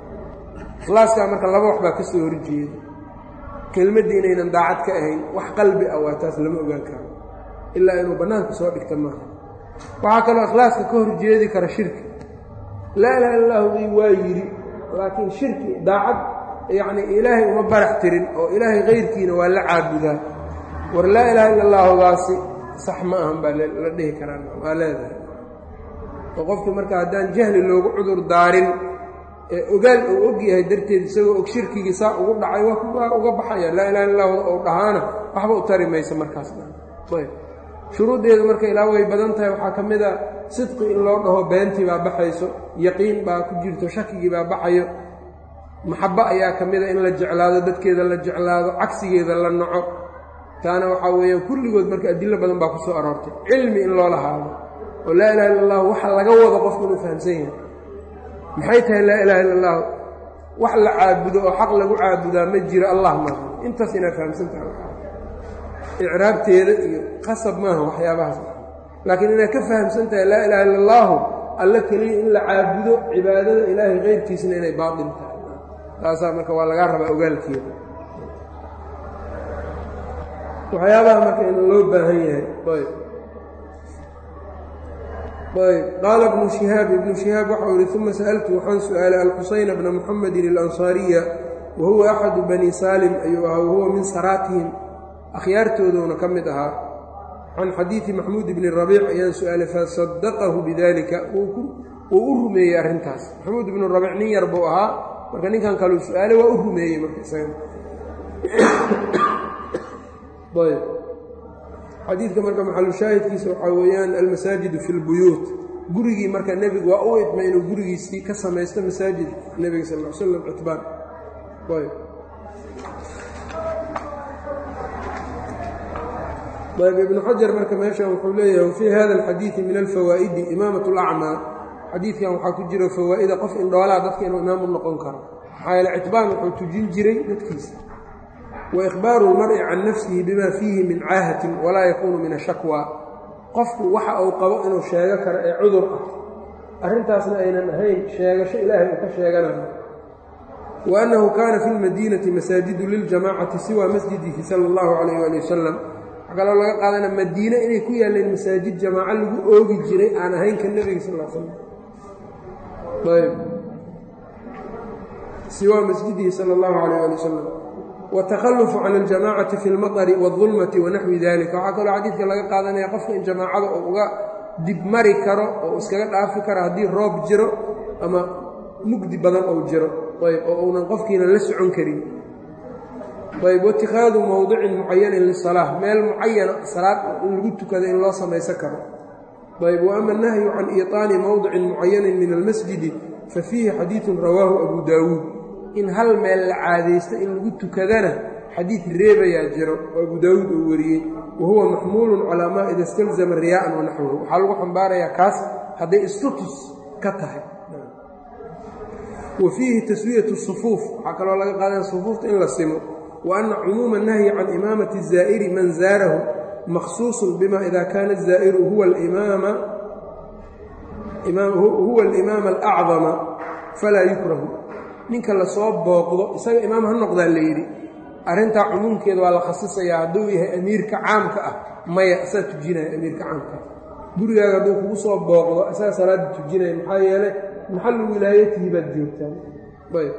ikhlaaskaa marka laba wax baa ka soo horjeeda kelmaddii inaynan daacad ka ahayn wax qalbi ah waa taas lama ogaan karo ilaa inuu bannaanka soo dhigta maaha waxaa kaloo ikhlaaska ka horjeedi kara shirki laa ilaha illa allahu i waa yidhi laakiin shirki daacad yacnii ilaahay uma barax tirin oo ilaahay kayrkiina waa la caabudaa war laa ilaha illa allahudaasi sax ma ahan baa la dhihi karaa waa leedahay oo qofkii marka haddaan jahli loogu cudur daarin ee ogaal uu og yahay darteed isagoo og shirkigii saa ugu dhacay waa uga baxaya laa ilaha illa lahu ou dhahaana waxba u tari mayso markaas ayb shuruuddeedu marka ilaa way badan tahay waxaa ka mid a sidqi in loo dhaho beentii baa baxayso yaqiin baa ku jirto shakigii baa baxayo maxabo ayaa ka mid a in la jeclaado dadkeeda la jeclaado cagsigeeda la naco taana waxaa weeyaan kulligood marka adilo badan baa ku soo aroortay cilmi in loo lahaado oo laa ilaha illa allahu waxa laga wado qofku inuu fahamsan yahay maxay tahay laa ilaha illa allahu wax la caabudo oo xaq lagu caabudaa ma jiro allah maaha intaas inaad fahamsan tahay icraabteeda iyo qasab maaha waxyaabahaas laakiin inaad ka fahamsan tahay laa ilaha illa allaahu alla keliya in la caabudo cibaadada ilaahay keyrkiisna inay baatil tahay taasaa marka waa lagaa rabaa ogaalkeeda waxyaabaha marka in loo baahan yahay ayb ayb qaala ibnu shihaab ibnu shihaab waxau yihi uma sa'altu waxaan su-aalay alxusayna bna muxamedin alansaariya wa huwa axadu bani saalim ayuu ahaa wahuwa min saraatihim akhyaartooduuna ka mid ahaa can xadiidi maxmuud bni rabiic ayaan su-aalay fasadaqahu bidalika wuu u rumeeyey arrintaas maxamuud ibnu rabiic nin yar buu ahaa marka ninkan kaleu su-aalay waa u rumeeyey marka isaga ayb xadiidka marka maxalushaahidkiisa waxaa weeyaan almasaajidu fi lbuyuut gurigii marka nebigu waa u idmay inuu gurigiisii ka samaysto masaajid nebiga sal l slam citbaan ayb ayb ibnu xajar marka meeshan wuxuu leeyahay wafii hada alxadiidi min alfawaa'idi imaamat lacmaa xadiidkan waxaa ku jira fawaa'ida qof indhoolaa dadka inuu imaamu noqon karo maxaa yeele citbaan wuxuu tujin jiray dadkiisa wa ikhbaaru lmar'i can nafsihi bima fiihi min caahatin walaa yakuunu min ashakwa qofku waxa uu qabo inuu sheego karo ee cudur ah arrintaasna aynan ahayn sheegasho ilaahay uu ka sheeganayo wa annahu kaana fi lmadiinati masaajidu liljamacati siwa masjidihi sala allahu calayh ali wasalam waxaa kaloo laga qaadana madiine inay ku yaalleen masaajid jamaaco lagu oogi jiray aan ahayn ka nebiga sal slam ayb siwa masjidihi sala allahu calayh ali wasalam wtakhalufu can aljamacati fi lmaطri wاdulmati wanaxwi dalika waxaa kaloo xadiidka laga qaadanaya qofka in jamaacada uu uga dibmari karo oo iskaga dhaafi karo haddii roob jiro ama mugdi badan ou jiro ayb oo uunan qofkiina la socon karin ayb waitikaadu mowdicin mucayanin lisalaa meel mucayana salaad in lagu tukado in loo samaysan karo ayb waama nahyu can iiطaani mowdicin mucayanin min almasjidi fafiihi xadiiثu rawaahu abu daawuud in hal meel la caadaysto in lagu tukadana xadiid reebayaa jiro oo abu daawuud uu wariyey wa huwa maxmuulun calaa maa ida istalzama riyaa'an wa naxwahu waxaa lagu xambaarayaa kaas hadday istutus ka tahay wa fiihi taswiyatu sufuuf waxaa kaloo laga qaadanaya sufuufta in la simo wa anna cumuuma nahyi can imaamati zaa'iri man zaarahu makhsuusun bima ida kaana zaa'iru huwa alimaama alacdama falaa yukrahu ninka lasoo booqdo isaga imaam ha noqdaa la yidhi arrintaa cumuumkeeda waa la khasisayaa hadduu yahay amiirka caamka ah maya asaa tujinaya amiirka caamka ah gurigaaga hadduu kugu soo booqdo asaga salaadda tujinaya maxaa yeelay maxallu wilaayatihi baad joogtaan ayb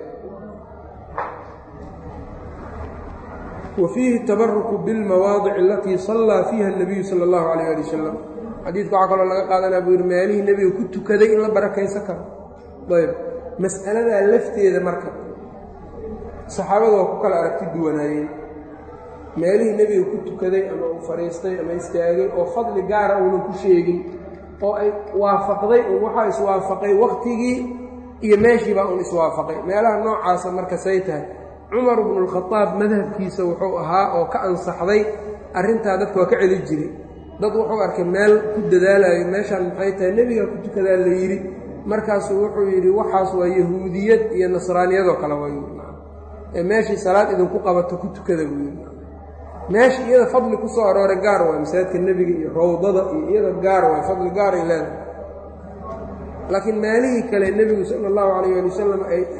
wa fiihi tabaruku bilmawaadici alatii sallaa fiiha اnabiyu sala اllahu calayh ali wasalam xadiidka waxaa kaloo laga qaadanaya buu yidhi meelihii nebiga ku tukaday in la barakaysan karo ayb mas'aladaa lafteeda marka saxaabada waa ku kala aragti duwanaayeen meelihii nebiga ku tukaday ama uu fadhiistay ama istaagay oo fadli gaara uunan ku sheegin oo ay waafaqday un waxaa iswaafaqay wakhtigii iyo meeshiibaa uun iswaafaqay meelaha noocaasa marka say tahay cumar bnulkhadaab madhabkiisa wuxuu ahaa oo ka ansaxday arrintaa dadka waa ka celi jiray dad wuxuu arkay meel ku dadaalayo meeshaan maxay tahay nebigaa ku tukadaa la yidhi markaasuu wuxuu yidhi waxaas waa yahuudiyad iyo nasraaniyadoo kale way ee meeshii salaad idinku qabato ku tukada buu yidhi meesha iyada fadli ku soo arooray gaar waay masaajidka nebiga iyo rawdada iyo iyada gaar waay fadli gaaray leedahay laakiin meelihii kale nebigu sala allahu calayh ali wasalam ay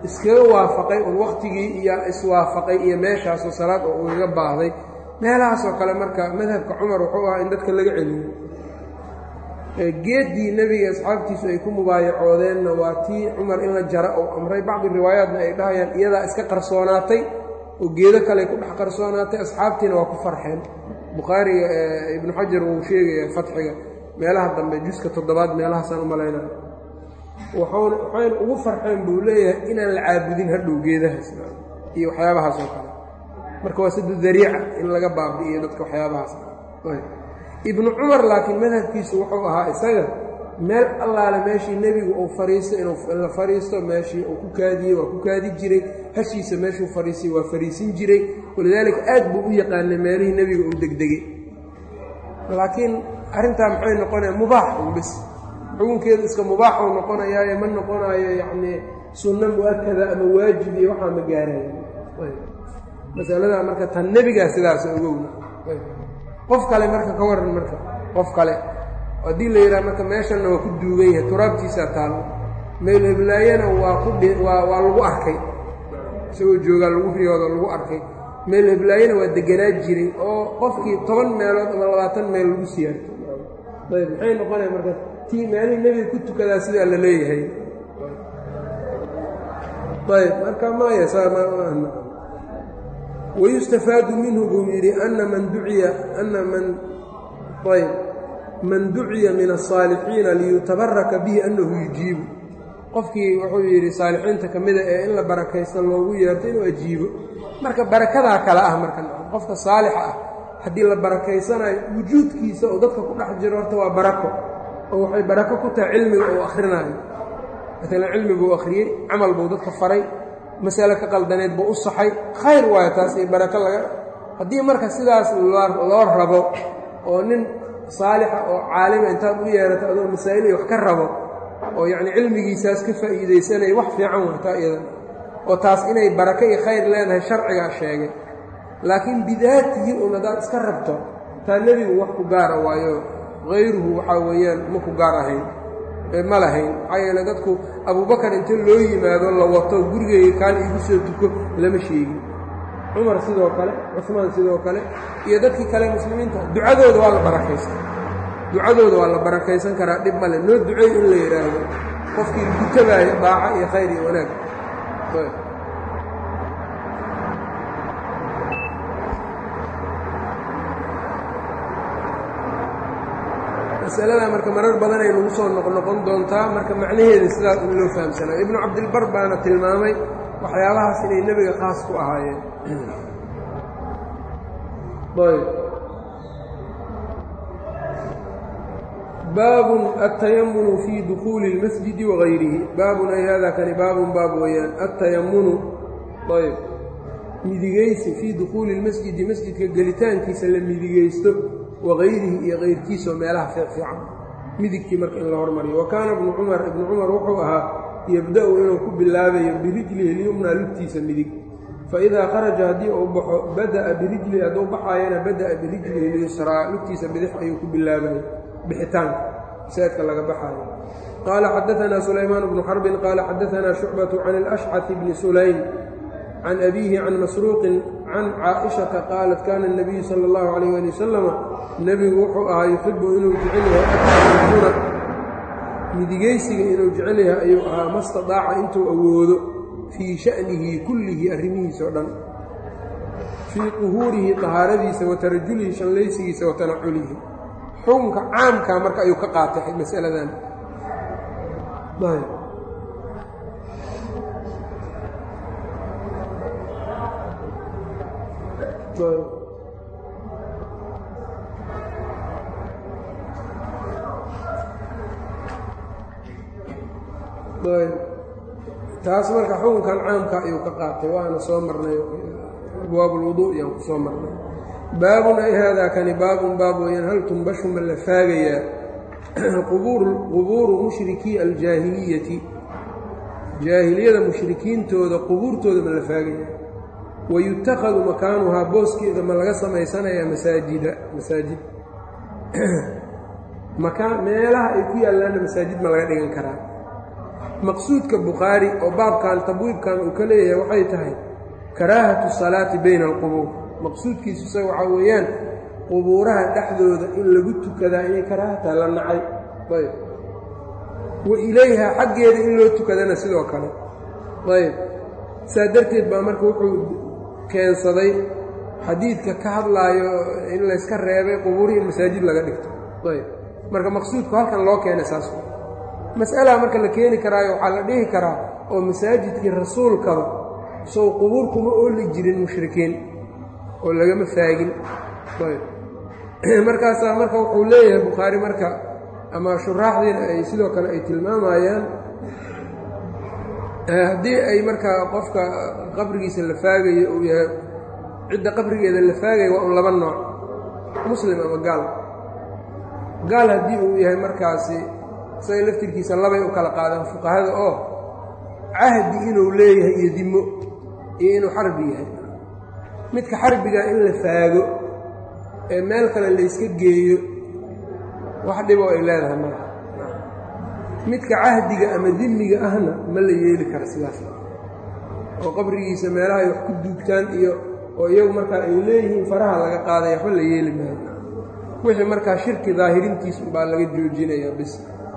iskaga waafaqay un wakhtigii iyo iswaafaqay iyo meeshaasoo salaad oo ugaga baahday meelahaasoo kale marka madhabka cumar wuxuu ahaa in dadka laga celiyo geeddii nebiga asxaabtiisu ay ku mubaayacoodeenna waa tii cumar in la jara uu amray bacdi riwaayaatna ay dhahayaan iyadaa iska qarsoonaatay oo geedo kale ku dhex qarsoonaatay asxaabtiina waa ku farxeen bukhaariga ibnu xajar wuu sheegaya fatxiga meelaha dambe juska toddobaad meelahaasaan u malaynaya waxuuna waxayna ugu farxeen buu leeyahay inaan la caabudin hadhow geedahaas iyo waxyaabahaas oo kale marka waa sida dariica in laga baabi'iyo dadka waxyaabahaas ibnu cumar laakiin madhabkiisu wuxuu ahaa isaga meel allaale meeshii nebigu uu fariisto inuu la fariisto meeshii uu ku kaadiyey waa ku kaadi jiray hashiisa meeshuu fariisay waa fariisin jiray walidaalika aad buu u yaqaanay meelihii nebiga uu degdegay laakiin arrintaa maxay noqonaya mubaax un bis xukunkeedu iska mubaaxuu noqonayaaye ma noqonayo yacnii sunno mu-akada ama waajib iyo waxaa ma gaaraya masaladaa marka tan nebigaa sidaas ogowna qof kale marka ka waran marka qof kale haddii la yidhaha marka meeshanna waa ku duugan yahay turaabtiisaa taallo meel heblaayana waa ku waa waa lagu arkay isagoo joogaa lagu riyoodo lagu arkay meel heblaayana waa deganaa jiray oo qofkii toban meelood ama labaatan meel lagu siyaarto ayb maxay noqonaya marka tii meelihii nebiga ku tukadaa sidaa la leeyahay ayb marka maya wayustafaadu minhu buu yidhi ana man duciya ana man ayb man duciya min aلصaalixiina liyutabaraka bihi annahu yujiibu qofkii wuxuu yidhi saalixiinta ka mida ee in la barakaysta loogu yeerto inuu ajiibo marka barakadaa kale ah marka qofka saalixa ah haddii la barakaysanayo wujuudkiisa oo dadka ku dhex jiro horta waa barako oo waxay barako ku tahay cilmiga uu akhrinayo maalan cilmi buu akhriyey camal buu dadka faray masale ka qaldaneed buu u saxay khayr waayo taas iyo barako laga haddii marka sidaas loo rabo oo nin saalixa oo caalima intaad u yeerato adoo masaa'il iyo wax ka rabo oo yacni cilmigiisaas ka faa'iidaysanaya wax fiican waa taa iyadan oo taas inay barako iyo khayr leedahay sharcigaa sheegay laakiin bidaatihi un haddaad iska rabto taa nebigu wax ku gaara waayo hayruhu waxaa weeyaan ma ku gaar ahayn ma lahayn maxaa yeele dadku abubakar inta loo yimaado la wato gurigayga kaan iigu soo tuko lama sheegin cumar sidoo kale cusmaan sidoo kale iyo dadkii kale muslimiinta ducadooda waa la barakaysan ducadooda waa la barakaysan karaa dhib male noo duceey in la yidhaahdo qofkii gutabaayo daaco iyo khayr iyo wanaag masalada marka marar badan ay nagu soo noqnoqon doontaa marka macnaheeda sidaas in loo fahamsanaa ibnu cabdilbar baana tilmaamay waxyaabahaas inay nebiga khaas ku ahaayeen ayb baabun altayamunu fii dukuuli اlmasjidi wagayrihi baabun ay haadaa kani baabun baab weeyaan altayamunu ayb midigaysi fii dukuuli اlmasjidi masjidka gelitaankiisa la midigaysto wagayrihi iyo kayrkiisaoo meelaha fiicfiican midigtii marka in la hormariyo wa kaana ibnu cumar ibnu cumar wuxuu ahaa yabda-u inuu ku bilaabayo birijlihi lyumnaa lugtiisa midig faidaa kharaja haddii uu baxo bada'a birijlihi hadduu baxaayana bada'a birijlihi lyusraa lugtiisa bidix ayuu ku bilaabayo bixitaanka saadka laga baxaayo qaala xadaanaa sulaymaan bnu xarbin qaala xadaanaa shucbatu can alashcati bni sulaym can abiihi can masruuqin can caaishata qaalat kaana اnabiyu sala اllahu calayh ali wasalama nebigu wuxuu ahaa yuxibu inuu jecel yahay atamuna midigaysiga inuu jecel yahay ayuu ahaa mastadaaca intuu awoodo fii sha'nihi kullihi arrimihiisa o dhan fii quhuurihi tahaaradiisa wa tarajulihi shallaysigiisa wa tanaculihi xukunka caamkaa marka ayuu ka qaatay masaladan taas marka xukunkan caamka ayuu ka qaatay waana soo marnay abwaab ulwuduu iyaan ku soo marnay baabun ay haadaa kani baabun baab weeyaan hal tumbashu ma la faagayaa qubuuru mushrikii aljaahiliyati jaahiliyada mushrikiintooda qubuurtooda ma la faagayaa wayutakhadu makaanuhaa booskeeda ma laga samaysanayaa masaajida masaajid makaan meelaha ay ku yaallaanna masaajid ma laga dhigan karaa maqsuudka bukhaari oo baabkan tabwiibkan uu ka leeyahay waxay tahay karaahatu salaati bayna alqubuur maqsuudkiisu isaga waxaa weeyaan qubuuraha dhexdooda in lagu tukadaa inay karaahataa la nacay ayb wa ilayha xaggeeda in loo tukadana sidoo kale ayb saa darteed baa marka wuxuu keensaday xadiidka ka hadlaayo in layska reebay qubuurihii in masaajid laga dhigto ayb marka maqsuudku halkan loo keenay saas mas'alaa marka la keeni karaayo waxaa la dhihi karaa oo masaajidkii rasuulkaba sow qubuur kuma ooli jirin mushrikiin oo lagama faagin ayb markaasaa marka wuxuu leeyahay bukhaari marka ama shuraaxdiina ay sidoo kale ay tilmaamayaan haddii ay markaa qofka qabrigiisa la faagayo uu yahay cidda qabrigeeda la faagaya waa un laba nooc muslim ama gaal gaal haddii uu yahay markaasi isaga laftirkiisa labay u kala qaadaan fuqahada oo cahdi inuu leeyahay iyo dimo iyo inuu xarbi yahay midka xarbiga in la faago ee meel kale layska geeyo wax dhiboo ay leedahay malaha midka cahdiga ama dimiga ahna ma la yeeli kara sidaas oo qabrigiisa meelaha ay wax ku duugtaan iyo oo iyagu markaa ay leeyihiin faraha laga qaaday waxba la yeeli maayo wixii markaa shirki daahirintiis baa laga joojinayaa bis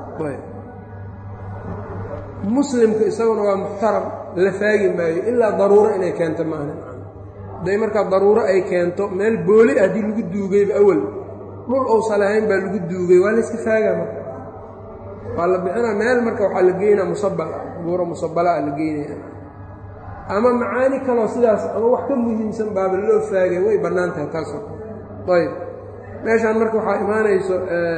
muslimka isaguna waa muxtaram la faagi maayo ilaa daruuro inay keento maana hadday markaa daruuro ay keento meel booli ah haddii lagu duugayba awal dhul ousan lahayn baa lagu duugay waa layska faagaa marka waa la bixinaa meel marka waxaa la geynaa musabal buuro musabalaa la geynaya ama macaani kaloo sidaas ama wax ka muhiimsan baaba loo faagay way bannaan tahay taasoo ayb meeshaan marka waxaa imaanayso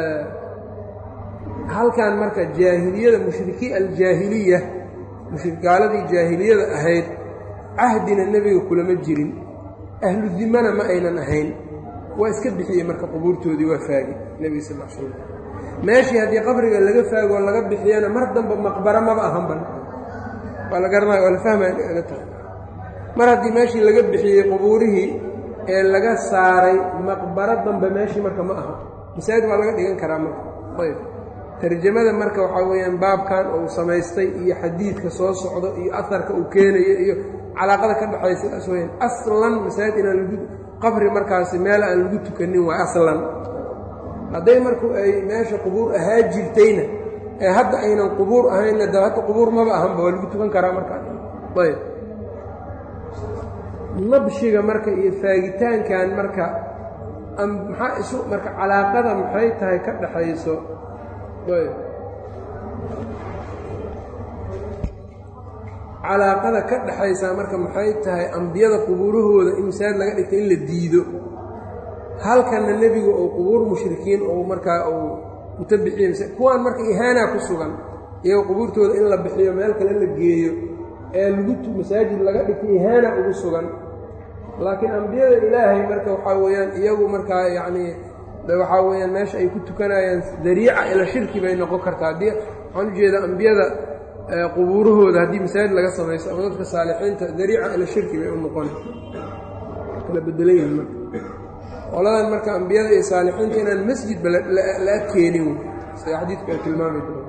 halkan marka jaahiliyada mushrikii aljaahiliya gaaladii jaahiliyada ahayd cahdina nebiga kulama jirin ahlu dimana ma aynan ahayn waa iska bixiyey marka qubuurtoodii waa faagi nebiga sal l slam meeshii haddii qabriga laga faagoo laga bixiyana mar damba maqbaro maba ahanban waa la garanaya waa la fahmaya tahay mar haddii meeshii laga bixiyey qubuurihii ee laga saaray maqbaro dambe meeshii marka ma aha masaajid waa laga dhigan karaa marka ayb tarjamada marka waxaa weeyaan baabkan uu samaystay iyo xadiidka soo socdo iyo aharka uu keenayo iyo calaaqada ka dhexaysa saas weyaan aslan masaajid inaan lagu qabri markaasi meel aan lagu tukanin waa aslan hadday marku ay meesha qubuur ahaa jirtayna ee hadda aynan qubuur ahaynna da hadda qubuur maba ahanba waa lagu tukan karaa markaa ayb nabshiga marka iyo faagitaankan marka maxaa isu marka calaaqada maxay tahay ka dhaxayso ayb calaaqada ka dhaxaysaa marka maxay tahay ambiyada qubuurahooda in masaajid laga dhigta in la diido halkanna nebigu uu qubuur mushrikiin ou markaa uu inta bixiye kuwaan marka ihaanaa ku sugan iyagoo qubuurtooda in la bixiyo meel kale la geeyo ee lagu masaajid laga dhigta ihaana ugu sugan laakiin ambiyada ilaahay marka waxaa weeyaan iyagu markaa yacnii waxaa weeyaan meesha ay ku tukanayaan dariica ila shirki bay noqon kartaa haddii waxaan ujeedaa ambiyada qubuurahooda haddii masaajid laga samaysto ama dadka saalixiinta dariica ila shirki bay u noqona kala bedelan yihin marka qoladan marka ambiyada iyo saalixiinta inaan masjidba la adkeenin sida xadiidku ay tilmaami doona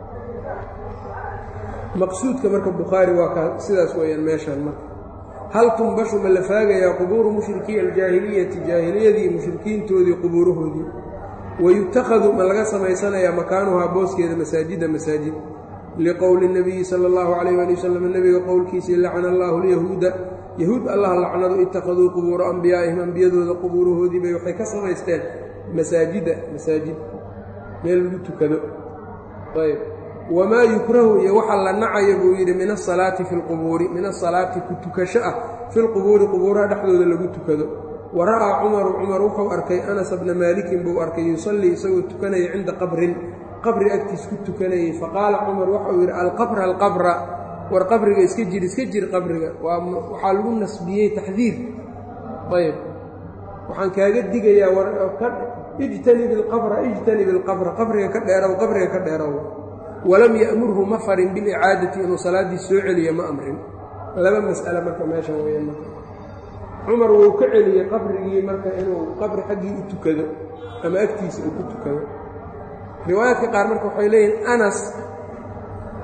maqsuudka marka bukhaari waa ka sidaas weeyaan meeshaan marka hal tumbashu ma la faagayaa qubuuru mushrikii aljaahiliyati jaahiliyadii mushrikiintoodii qubuurahoodii wayutakhadu ma laga samaysanayaa makaanuhaa booskeeda masaajida masaajid liqowli اnabiyi sala اllahu calayh ali wasalam nebiga qowlkiisii lacana allahu lyahuuda yahuud allah lacnadu ittakhaduu qubuura ambiyaa'ihim ambiyadooda qubuurahoodii bay waxay ka samaysteen masaajida masaajid meel lagu tukado ayb wamaa yukrahu iyo waxa la nacayo buu yidhi min asalaati fi lqubuuri min asalaati ku tukasho ah fi lqubuuri qubuuraha dhexdooda lagu tukado wa ra'aa cumaru cumar wuxuu arkay anas bna maalikin buu arkay yusallii isagoo tukanaya cinda qabrin qabri agtiis ku tukanayay faqaala cumar waxau yidhi alqabra alqabra war qabriga iska jir iska jir qabriga waxaa lagu nasbiyey taxdiir ayb waxaan kaaga digayaa ijtanib ilqabra ijtanib ilqabra qabriga ka dheerow qabriga ka dheerow walam ya'murhu ma farin bilicaadati inuu salaaddii soo celiyo ma amrin laba mas'ale marka meeshan weeyaan marka cumar wuu ka celiyey qabrigii marka inuu qabri xaggii u tukado ama agtiisa uu ku tukado riwaayaadka qaar marka waxay leeyihin anas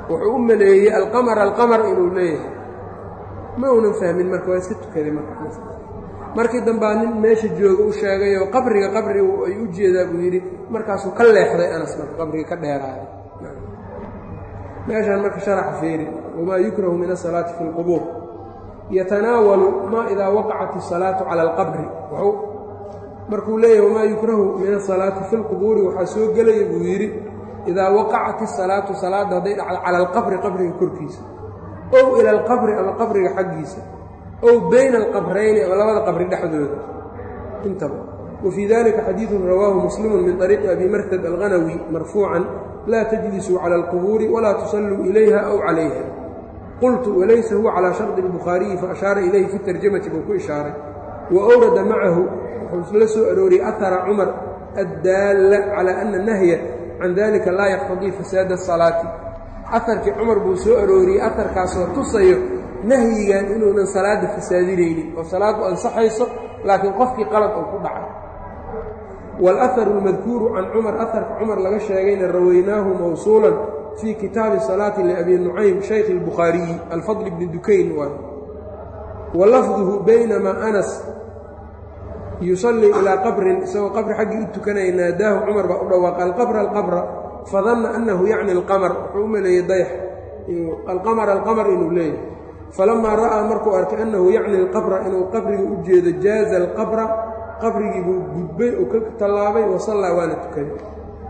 wuxuu u maleeyey alqamar alqamar inuu leeyahay ma uunan fahmin marka waa iska tukaday marka markii dambaa nin meesha jooga u sheegayoo qabriga qabri ay u jeedaa buu yidhi markaasuu ka leexday anas marka qabriga ka dheeraaday meeshaan marka sharaxa feeri wamaa yukrahu min asalaati fi اlqubuur yatanaawalu ma idaa waqacat الsalaatu cala اlqabri markuu leeyahay wamaa yukrahu min asalaati fi اlqubuuri waxaa soo gelaya buu yidhi idaa waqacat الsalaatu salaadda hadday dhacdo cala alqabri qabriga korkiisa ow ila alqabri ama qabriga xaggiisa ow bayna alqabrayni ama labada qabri dhexdooda intaba wa fii dalika xadiidun rawaahu muslimu min طariiqi abi martad alghanawi marfuucan laa tajlisuu cala alqubuuri walaa tusalluu ilayha aw calayha qultu walaysa huwa calaa shardi اlbukhaariyi faashaara ilayhi fi tarjamati buu ku ishaaray wa awrada macahu wuxuu la soo arooriyey ahara cumar addaalla calaa ana nahya can dalika laa yaqtadii fasaada asalaati aharkii cumar buu soo arooriyey aharkaasoo tusayo nahyigan inuunan salaadda fasaadinaynin oo salaaddu ansaxayso laakiin qofkii qalad uu ku dhacay waalaharu almadkuuru can cumar aharka cumar laga sheegayna rawaynaahu mawsuulan fii kitaabi salaati liabi nucaym shaykhi اlbukhaariyi alfadl bni dukayn waay wa lafduhu baynamaa anas yusallii ilaa qabrin isagoo qabri xaggii u tukanaya naadaahu cumar baa u dhawaaqa alqabra alqabra fadanna annahu yacni alqamar wuxuu u maleeyey dayax alqamar alqamar inuu leeyahay falamaa ra'aa markuu arkay annahu yacni alqabra inuu qabriga u jeedo jaaza alqabra qabrigii buu gudbay oo ka tallaabay wasallaa waana tukaday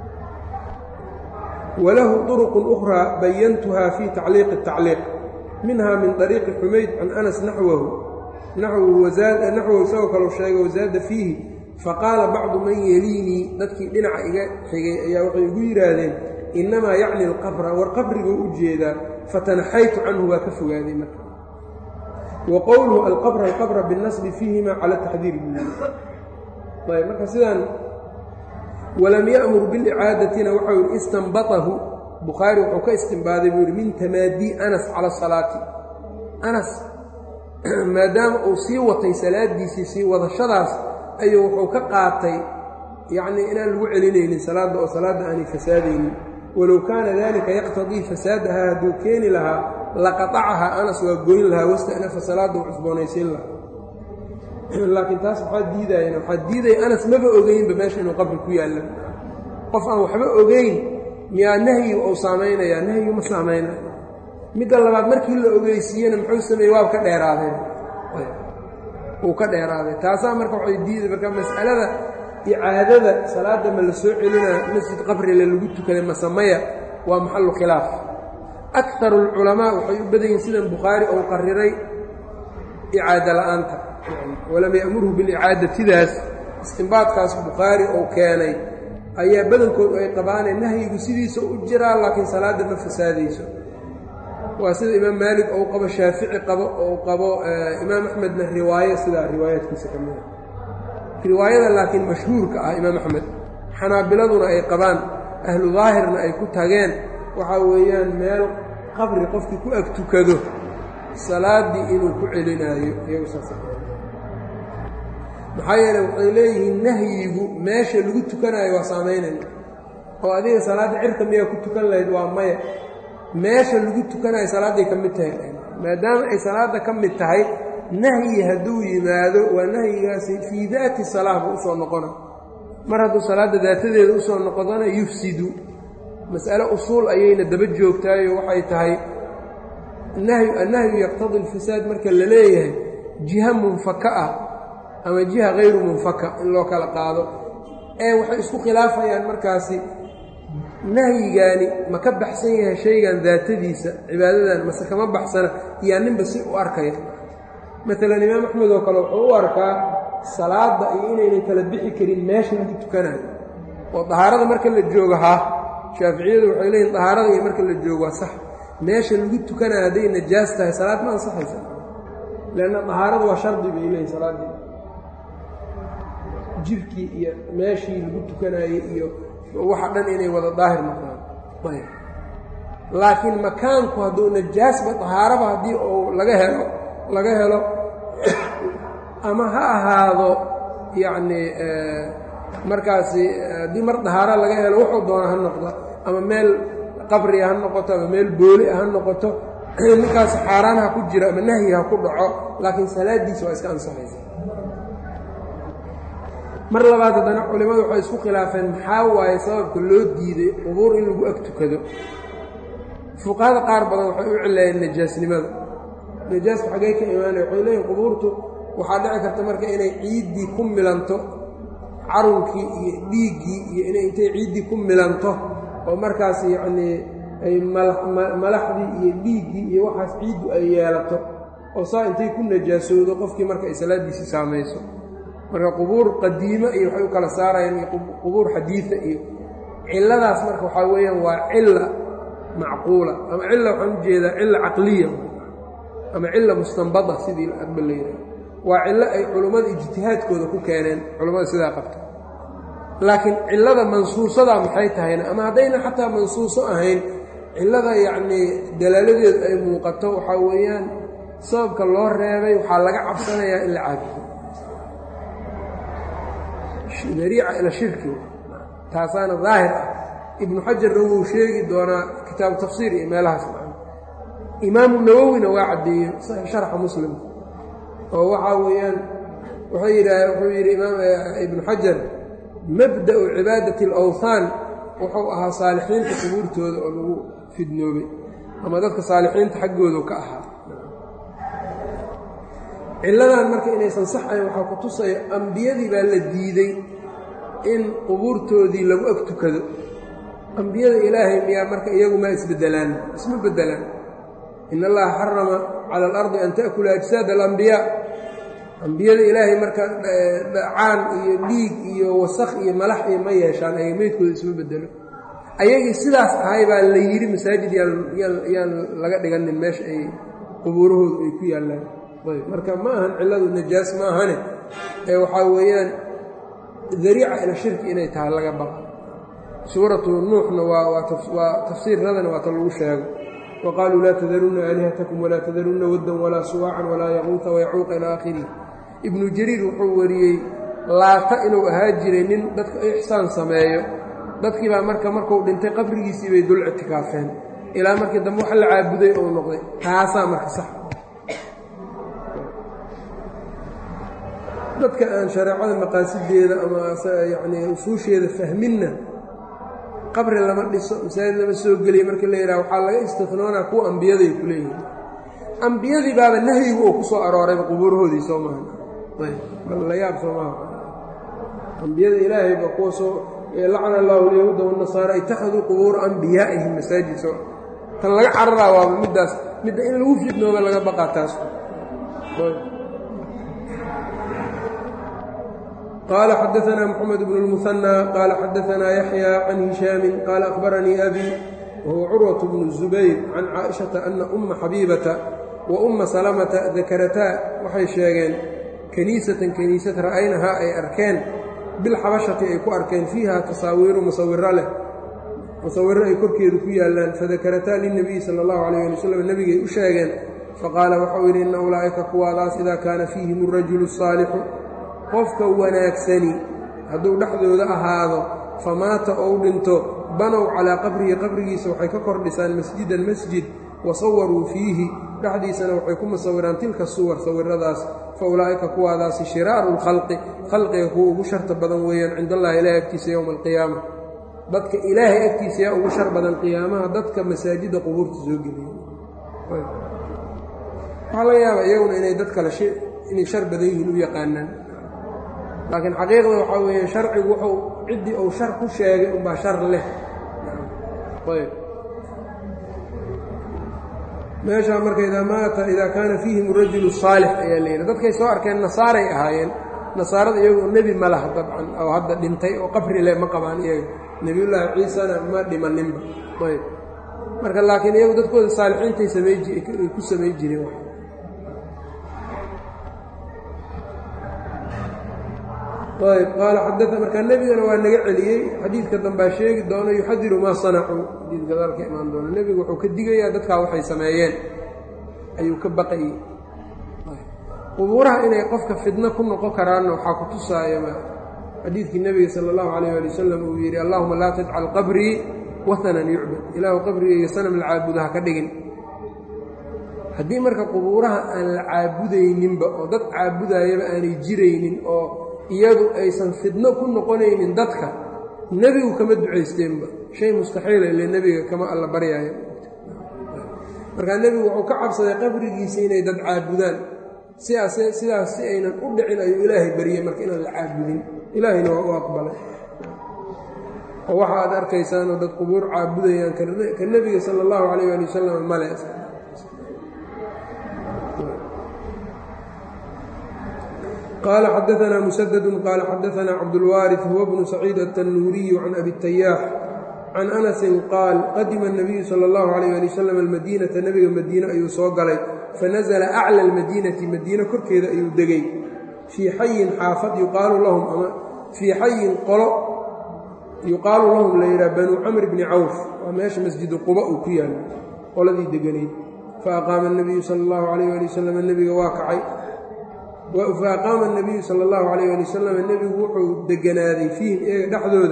walahu طuruqun ukhraa bayantuhaa fii tacliiqi الtacliiq minha min طariiqi xumayd can anas naxwahu naxwahu isagoo kaleu sheegay wasaada fiihi faqaala bacdu man yeliinii dadkii dhinaca iga xigay ayaa waxay igu yidhaahdeen innamaa yacni alqabra war qabriguu u jeedaa fatanaxaytu canhu waa ka fogaaday marka wa qowluhu alqabra alqabra binnasbi fiihima cala taxdiir bihi ayb marka sidaan walam ya'mur bilicaadatina waxau yidhi istanbatahu bukhaari wuxuu ka istinbaaday buu yidhi min tamaadii anas cala salaati anas maadaama uu sii watay salaadiisii sii wadashadaas ayuu wuxuu ka qaatay yacnii inaan lagu celinaynin salaadda oo salaadda aanay fasaadaynin walow kaana dalika yaqtadii fasaadahaa hadduu keeni lahaa laqatacahaa anas waa goyn lahaa wasta'nafa salaadda u cusboonaysiin lahaa laakiin taas waxaa diidayana waxaa diidaya anas maba ogeynba meesha inuu qabri ku yaalla qof aan waxba ogeyn miyaa nahyiga uu saamaynayaa nahyigu ma saamaynayo midda labaad markii la ogeysiiyena muxuu sameeyey waaba ka dheeraadeen uu ka dheeraaday taasaa marka waxay diiday marka mas'alada icaadada salaadda ma la soo celinaa masjid qabrile lagu tukaday masamaya waa maxallu khilaaf akaru alculamaa waxay u badan yihin sidan bukhaari ou qariray icaado la'aanta walam ya'murhu bilicaadatidaas istinbaadkaas bukhaari ou keenay ayaa badankood ay qabaaneen nahyigu sidiisa u jiraa laakiin salaadda ma fasaadayso waa sida imaam maalik ou qabo shaafici qabo ou qabo imaam axmedna riwaayo sidaa riwaayaadkiisa ka mida riwaayada laakiin mashhuurka ah imaam axmed xanaabiladuna ay qabaan ahlu daahirna ay ku tageen waxaa weeyaan meel qabri qofkii ku ag tukado salaaddii inuu ku celinaayo iyagu saas maxaa yeele waxay leeyihiin nahyigu meesha lagu tukanaayo waa saamaynaya oo adiga salaadda cirka miyaa ku tukan lahayd waa maya meesha lagu tukanayo salaadday ka mid tahay maadaama ay salaadda ka mid tahay nahyi hadduu yimaado waa nahyigaasi fii daati salaah buu usoo noqona mar hadduu salaadda daatadeeda usoo noqdana yufsidu mas'ale usuul ayayna daba joogtaayo waxay tahay nahyu annahyu yaqtadi alfasaad marka la leeyahay jiha munfaka ah ama jiha hayru munfaka in loo kala qaado ee waxay isku khilaafayaan markaasi nahyigaani ma ka baxsan yahay shaygan daatadiisa cibaadadan mase kama baxsana yaa ninba si u arkaya maalan imaam axmed oo kale wuxuu u arkaa salaadda iyo inaynan kala bixi karin meesha lagu tukanayo oo dahaarada marka la joogo haa shaaficiyadu waxay leeyihin dahaarada iyo marka la joogo waa sax meesha lagu tukanayo hadday najaas tahay salaad ma ansaxaysa leanna dahaarada waa shardi bay leeyihin salaaddii jirkii iyo meeshii lagu tukanaayey iyo waxa dhan inay wada daahir noqdaan ayb laakiin makaanku hadduu najaasba dahaaraba haddii uu laga helo laga helo ama ha ahaado yacnii markaasi haddii mar dahaaro laga helo wuxuu doona ha noqda ama meel qabriga ha noqoto ama meel booli ah ha noqoto ninkaas xaaraan ha ku jiro ama nahyi ha ku dhaco laakiin salaadiisa waa iska ansaxaysa mar labaad haddana culimmadu waxay isku khilaafeen maxaa waaye sababka loo diiday qubuur in lagu ag tukado fuqahada qaar badan waxay u cileeyeen najaasnimada najaaska xaggey ka imaanaya waxay leeyihin qubuurtu waxaa dhici karta marka inay ciiddii ku milanto carunkii iyo dhiiggii iyo inay intay ciiddii ku milanto oo markaas yacnii ay malaxdii iyo dhiiggii iyo waxaas ciiddu ay yeelato oo saa intay ku najaasoodo qofkii marka ay salaaddiisii saamayso marka qubuur qadiimo iyo waxay u kala saarayaan iyo qubuur xadiida iyo cilladaas marka waxaa weeyaan waa cilla macquula ama cilla waxaan u jeedaa cilla caqliya ama cilla mustanbada sidii adba la yidhaha waa cillo ay culummada ijtihaadkooda ku keeneen culummada sidaa qabta laakiin cillada mansuusadaa maxay tahayna ama haddayna xataa mansuuso ahayn cillada yacnii dalaaladeedu ay muuqato waxaa weeyaan sababka loo reebay waxaa laga cabsanayaa in la caabudo dariica ila shirki taasaana daahir ah ibnu xajarna wuu sheegi doonaa kitaabu tafsiir iyo meelahaas macna imaamu nawowina waa caddeeyey sharxa muslimka oo waxaa weeyaan wuxuu yidhaah wuxuu yidhi imaam ibnu xajar mabda'u cibaadati alawthaan wuxuu ahaa saalixiinta qubuurtooda oo lagu fidnoobay ama dadka saalixiinta xaggoodu ka ahaa cilladan marka inaysan sax ahayn waxaa ku tusaya ambiyadii baa la diiday in qubuurtoodii lagu ag tukado ambiyada ilaahay miyaa marka iyagu maa isbeddelaan isma beddelaan in allaha xarama cala alardi an ta'kula ajsaad alambiyaa ambiyada ilaahay marka dhacaan iyo dhiig iyo wasakh iyo malax iyo ma yeeshaan ayaga meydkooda isma bedelo ayagii sidaas ahay baa la yidhi masaajid yaan laga dhiganin meesha ay qubuurahoodu ay ku yaallaan ayb marka ma ahan cilladu najaas ma ahane ee waxaa weeyaan dariica ila shirki inay tahay laga baqa suuratu nuuxna waa tafsiirradana waa ta lagu sheego wa qaaluu laa tadarunna aalihatakum walaa tadarunna waddan walaa suwaacan walaa yaquuta wayacuuqa ilaa aakhirihi ibnu jariir wuxuu wariyey laata inuu ahaa jiray nin dadka ixsaan sameeyo dadkii baa marka markuu dhintay qabrigiisii bay dul ictikaafeen ilaa markii dambe wax la caabuday ou noqday taasaa marka sax dadka aan shareecada maqaasideeda ama yacnii usuusheeda fahminna qabri lama dhiso masaajid lama soo geliya markii la yidhaha waxaa laga istinoonaa kuwa ambiyaday ku leeyihin ambiyadii baaba nahyigu oo ku soo aroorayba qubuurahoodii soo maaha ayb bal la yaab soo maaha ambiyada ilaahayba kuwa soo lacna allahu alyahuuda wanasaara ittakhaduu qubuura ambiyaa'ihim masaajid soo tan laga cararaa waaba middaas midda in lagu fidnooba laga baqaa taas qال xdثna mحمد بن المثنى qال xdثna يحyى عن هiشhاaم qال أخبرنيi أbي وهو cروة بن الزبير عن cائشhaةa أنa أma xabيiبةa وأma سلمةa ذakرtaa waxay sheegeen kنيiسaةan kنيisad ra'aynahaa ay arkeen biاlxabشhaةi ay ku arkeen فيiha tasaawiiru musawiro leh musawiro ay korkeedu ku yaalaan fadakarataa للنبiي salى الlaه عليه لي وsلم nebigay u sheegeen faqاala waxau yidhi ina ulaaئika kuwaadaas إida kaana فيihim الرaجuل الصاalixu qofka wanaagsani hadduu dhexdooda ahaado famaata ou dhinto banow calaa qabrihi qabrigiisa waxay ka kor dhisaan masjidan masjid wa sawaruu fiihi dhexdiisana waxay ku musawiraan tilka suwar sawiradaas fa ulaa'ika kuwaadaasi shiraaru lkhalqi khalqiga kuwa ugu sharta badan weeyaan cind allahi ilaahay agtiisa yowma alqiyaama dadka ilaahay agtiisa yaa ugu shar badan qiyaamaha dadka masaajidda qubuurta soo geliya waxaa laga yaabaa iyaguna inay dad kale inay shar badan yihiin u yaqaanaan laakiin xaqiiqda waxaa weeye sharcigu wuxuu ciddii uu shar ku sheegay unbaa shar leh ayb meeshaa marka idaa maata idaa kaana fiihim rajulu saalix ayaa layidhi dadkay soo arkeen nasaaray ahaayeen nasaarada iyagoo nebi ma laha dabcan oo hadda dhintay oo qabri leh ma qabaan iyaga nebiyullaahi ciisana ma dhimaninba ayb marka laakiin iyagu dadkooda saalixiintay samay ku samay jireen ayb qaala xadaa markaa nebigana waa naga celiyey xadiidka dambaa sheegi doono yuxadiru maa sanacuu xadiid gadaalka imaan doono nebigu wuxuu ka digayaa dadkaa waxay sameeyeen ayuu ka baqayey qubuuraha inay qofka fidno ku noqon karaanna waxaa ku tusaaya xadiidkii nebiga sala allahu calayh ali wasalam uu yidhi allahuma laa tajcal qabrii wahanan yucbad ilaahu qabrigayga sanam la caabudo ha ka dhigin haddii marka qubuuraha aan la caabudayninba oo dad caabudayaba aanay jiraynin oo iyadu aysan fidno ku noqonaynin dadka nebigu kama ducaysteenba shay mustaxiila ile nebiga kama alla baryaayo markaa nebigu wuxuu ka cabsaday qabrigiisa inay dad caabudaan sidaas sidaas si aynan u dhicin ayuu ilaahay baryey marka inaan la caabudin ilaahayna waa u aqbalay oo waxa aad arkaysaanoo dad qubuur caabudayaan ka nebiga sala allahu calayh ali wasalam male qال xdثna مسدد qال xdثna cبدالوارث هو بن سعيid التنوuري عن أbي التyاح عن أنس qاaل qadima النبiyu slى الlه عليه لي وsلم الmadينةa nebiga madiine ayuu soo galay fanزla أعlى الmadينةi madiine korkeeda ayuu degay fii xayin xaafad yuqaalu lahum ama fii xayin qolo yuqaalu lahum la yidhaha banuu camr bni cawf waa meesha masjidu quba uu ku yaalo qoladii deganayd faaqaama النabiyu salى الlahu عalيه alي wsلم nebiga waa kacay faaqaama الnabiyu sala اllahu calayh ali wasalam nebigu wuxuu deganaaday fiihim iyaga dhexdooda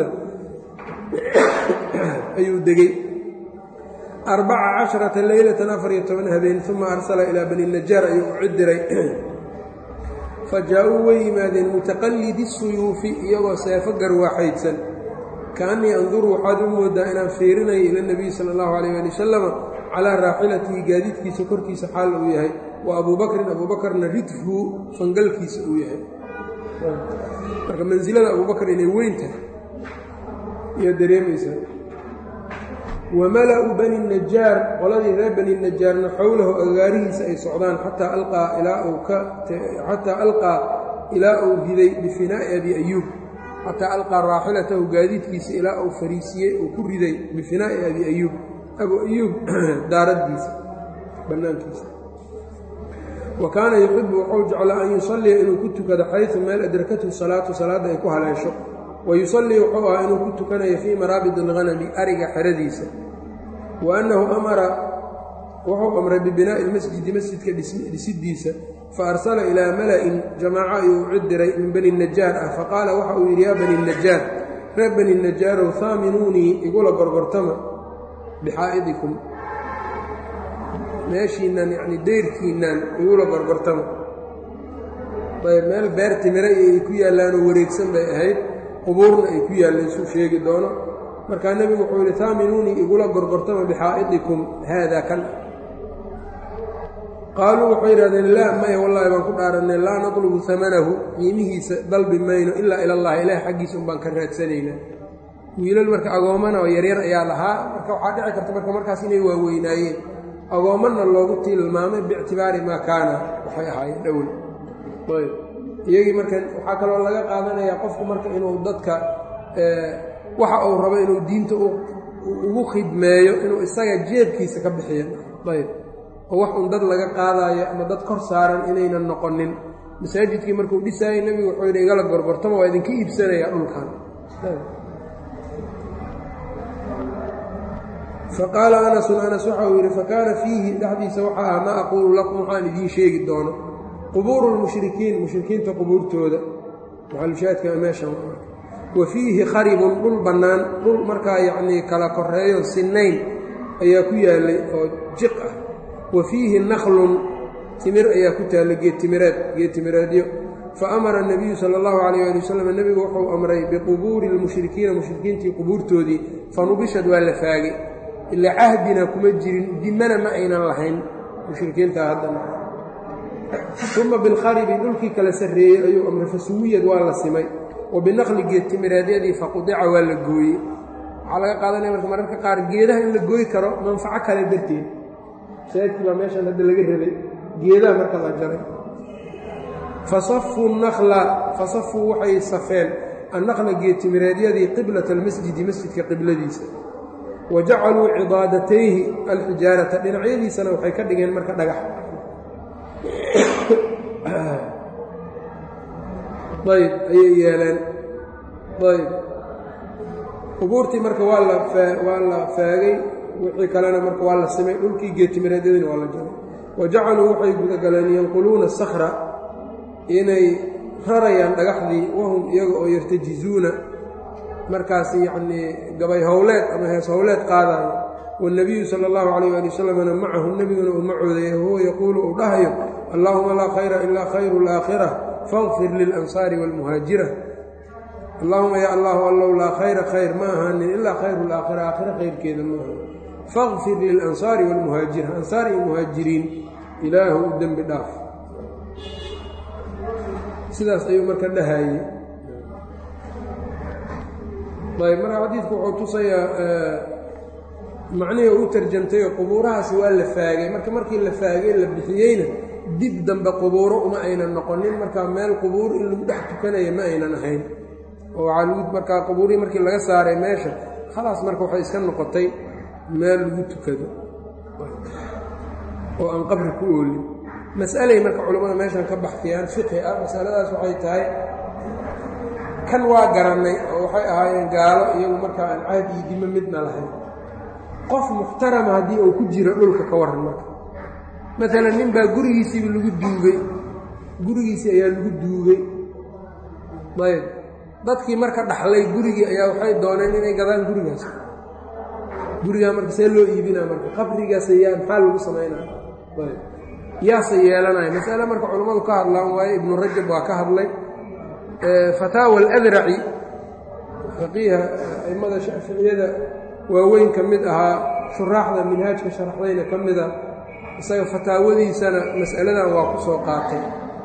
ayuu degey arbaca casharata leylatan afar iyo toban habeen uma arsala ilaa bani najaar ayuu u cidiray fa jaa-uu way yimaadeen mutaqallidi suyuufi iyagoo seefo garwaaxaydsan kaannii anduru waxaad u moodaa inaan fiirinayo ila nebiyi sala allahu calayh ali wasalama calaa raaxilatihi gaadiidkiisa korkiisa xaal uu yahay wa abuu bakrin abuu bakarna ridfu fangalkiisa uu yahay marka mansilada abuu bakr inay weyn tahay iyo dareemaysaa wa mala-u bani najaar qoladii reer bani najaarna xowlahu agaarihiisa ay socdaan xataa alqaa ilaa uu ka xataa alqaa ilaa uu riday bifinaa'i abi ayuub xataa alqaa raaxilatahu gaadiidkiisa ilaa uu fariisiyey uu ku riday bifinaa'i abi ayuub abu ayuub daaraddiisa bannaankiisa wa kaana yuxibu wuxuu jeclaa an yusalliya inuu ku tukado xaysu meel adrakathu salaatu salaadda ay ku haleesho wa yusallii wuxuu ahaa inuu ku tukanayo fii maraabid alghanami ariga xeradiisa wa annahu amara wuxuu amray bibinaa'i ilmasjidi masjidka dhisidiisa fa arsala ilaa mala-in jamaaco ayuu u cidiray min bani najaar ah faqaala waxa uu yidhi yaa bani najaar reer bani najaarow haaminuunii igula gorgortama bixaa'idikum meeshiinnan yacni deyrkiinnan igula gorgortama ayb meel beer timire iyo ay ku yaallaanoo wareegsan bay ahayd qubuurna ay ku yaalleen suu sheegi doono markaa nebigu wuxuu yidhi haaminuunii igula gorgortama bixaa'idikum haada kan qaaluu waxay yidhahdeen laa maya wallaahi baan ku dhaarannay laa natlubu hamanahu qiimihiisa dalbi mayno ilaa ilallahi ilaah xaggiisa un baan ka raadsanaynaa wiilal marka agoomana oo yaryar ayaa lahaa marka waxaa dhici karta marka markaas inay waaweynaayeen agoomanna loogu tilmaamay biictibaari maa kaana waxay ahaayeen dhowl ayb iyagii marka waxaa kaloo laga qaadanayaa qofku marka inuu dadka waxa uu rabo inuu diinta ugu khidmeeyo inuu isaga jeebkiisa ka bixiyo ayb oo wax un dad laga qaadaayo ama dad kor saaran inaynan noqonin masaajidkii markuu dhisaayay nebigu wuxuu yidhi igala gorgortama waa idinka iibsanayaa dhulkan faqaala anasun anas waxa uu yidhi fakaana fiihi dhexdiisa waxaa ah maa aquulu lakum waxaan idiin sheegi doono qubuuru lmushrikiin mushrikiinta qubuurtooda maxalushaadka meeshan wa fiihi kharibun dhul bannaan dhul markaa yacnii kala koreeyo sinayn ayaa ku yaallay oo jiq ah wa fiihi nakhlun timir ayaa ku taalla geedtimireed geedtimireedyo fa amara nebiyu sala allahu calayh ali wasalam nebigu wuxuu amray biqubuuri lmushrikiina mushrikiintii qubuurtoodii fanubishad waa la faagay ilaa cahdina kuma jirin dimana ma aynan lahayn mushrikiinta haddana uma bilkharibi dhulkii kala sarreeyey ayuu amray fasuwiyad waa la simay wa binaqli geedtimireedyadii faqudica waa la gooyey waxaa laga qaadanaya marka mararka qaar geedaha in la gooyi karo manfaco kale darteed masaajidkii baa meeshan hadda laga rabay geedaha marka la jaray fasafuu nakla fasafuu waxay safeen annaqla geedtimireedyadii qiblata almasjidi masjidka qibladiisa wa jacaluu cidaadatayhi alxijaarata dhinacyadiisana waxay ka dhigeen marka dhagax ayb ayay yeeleen ayb qubuurtii marka waa la waa la faagay wixii kalena marka waa la simay dhulkii geetimireedyadiina waa la jaray wa jacaluu waxay gudagaleen yanquluuna sakra inay rarayaan dhagaxdii wahum iyaga oo yartajizuuna markaas yacnii gabay howleed ama hees howleed qaadayo wاlnabiyu sala اllahu calayh ali wasalamna macahu nebiguna uu macoodaya huwa yaquulu uu dhahayo allahuma laa khayra ilaa khayru اlaakhira faاغfir lilansaari wاlmuhaajira allahuma ya allahu allow laa khayra khayr ma ahaanin ilaa khayru laakhira aakhira khayrkeeda ma ahan faاغfir lilansaari wاlmuhaajira ansaar iyo muhaajiriin ilaahu u dembi dhaaf sidaas ayuu marka dhahayey ayb marka xadiidku wuxuu tusayaa macnihii u tarjamtayoo qubuurahaasi waa la faagay marka markii la faagay la bixiyeyna dib dambe qubuuro uma aynan noqonin marka meel qubuur in lagu dhex tukanaya ma aynan ahayn oo waxaa lagu markaa qubuurihii markii laga saaray meesha khalaas marka waxay iska noqotay meel lagu tukado oo aan qabri ku oolin mas'alay marka culammada meeshan ka baxtiyaan fiqhi ah masaladaas waxay tahay kan waa garannay oo waxay ahaayeen gaalo iyagu markaa aan caad iyo dimo midna lahayn qof muxtarama haddii uu ku jiro dhulka ka warran marka maalan nin baa gurigiisiiba lagu duugay gurigiisii ayaa lagu duugay ayb dadkii marka dhaxlay gurigii ayaa waxay dooneen inay gadaan gurigaas gurigaa marka see loo iibinaa marka qabrigaas yaa maxaa lagu samaynaa ayb yaase yeelanaya masale marka culammadu ka hadlaan waaye ibnu rajab waa ka hadlay fataawa aladraci faqiiha a'immada shaaficiyada waaweyn ka mid ahaa shuraaxda minhaajka sharaxdayna ka mida isaga fataawadiisana mas'aladan waa ku soo qaatay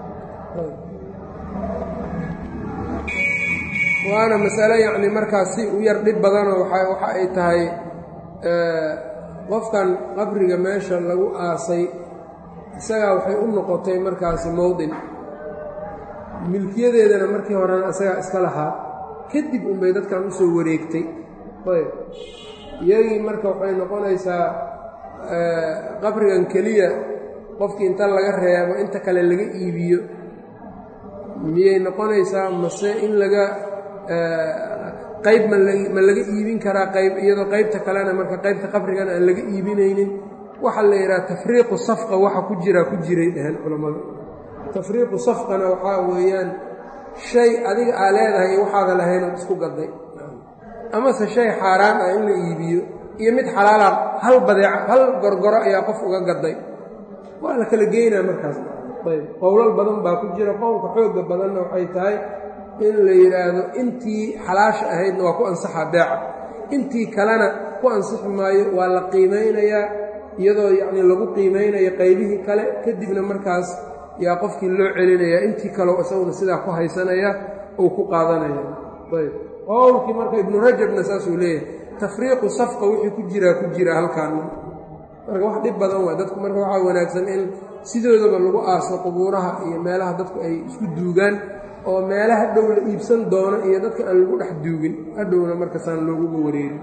waana masale yacni markaas si u yar dhib badanoo waxa ay tahay qofkan qabriga meesha lagu aasay isagaa waxay u noqotay markaasi mowdin milkiyadeedana markii horena isagaa iska lahaa kadib unbay dadkan usoo wareegtay ayb iyagii marka waxay noqonaysaa qabrigan keliya qofkii inta laga reebo inta kale laga iibiyo miyay noqonaysaa mase in laga qayb ma laga iibin karaa qayb iyadoo qaybta kalena marka qaybta qabrigana aan laga iibinaynin waxaa la yidhaha tafriiqu safqa waxa ku jiraa ku jiray dheheen culammadu tafriiqu safqana waxaa weeyaan shay adiga aa leedahay waxaada lahayn ood isku gaday amase shay xaaraan ah in la iibiyo iyo mid xalaala hal badeec hal gorgoro ayaa qof uga gaday waa la kala geynaa markaas ayb qowlal badan baa ku jira qowlka xoogga badanna waxay tahay in la yidhaahdo intii xalaasha ahaydna waa ku ansaxaa beeca intii kalena ku ansixi maayo waa la qiimaynayaa iyadoo yacnii lagu qiimaynayo qaybihii kale kadibna markaas yaa qofkii loo celinayaa intii kaleo isaguna sidaa ku haysanaya uu ku qaadanaya ayb qowlkii marka ibnu rajabna saasuu leeyahay tafriiqu safqa wixii ku jiraa ku jira halkaan marka wax dhib badan waa dadku marka waxaa wanaagsan in sidoodaba lagu aaso qubuuraha iyo meelaha dadku ay isku duugaan oo meelaha dhow la iibsan doono iyo dadka aan lagu dhex duugin hadhowna markasaan looguga wareerin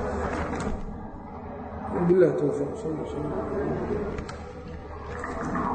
بالله توفيق صلى الله عليه وسلم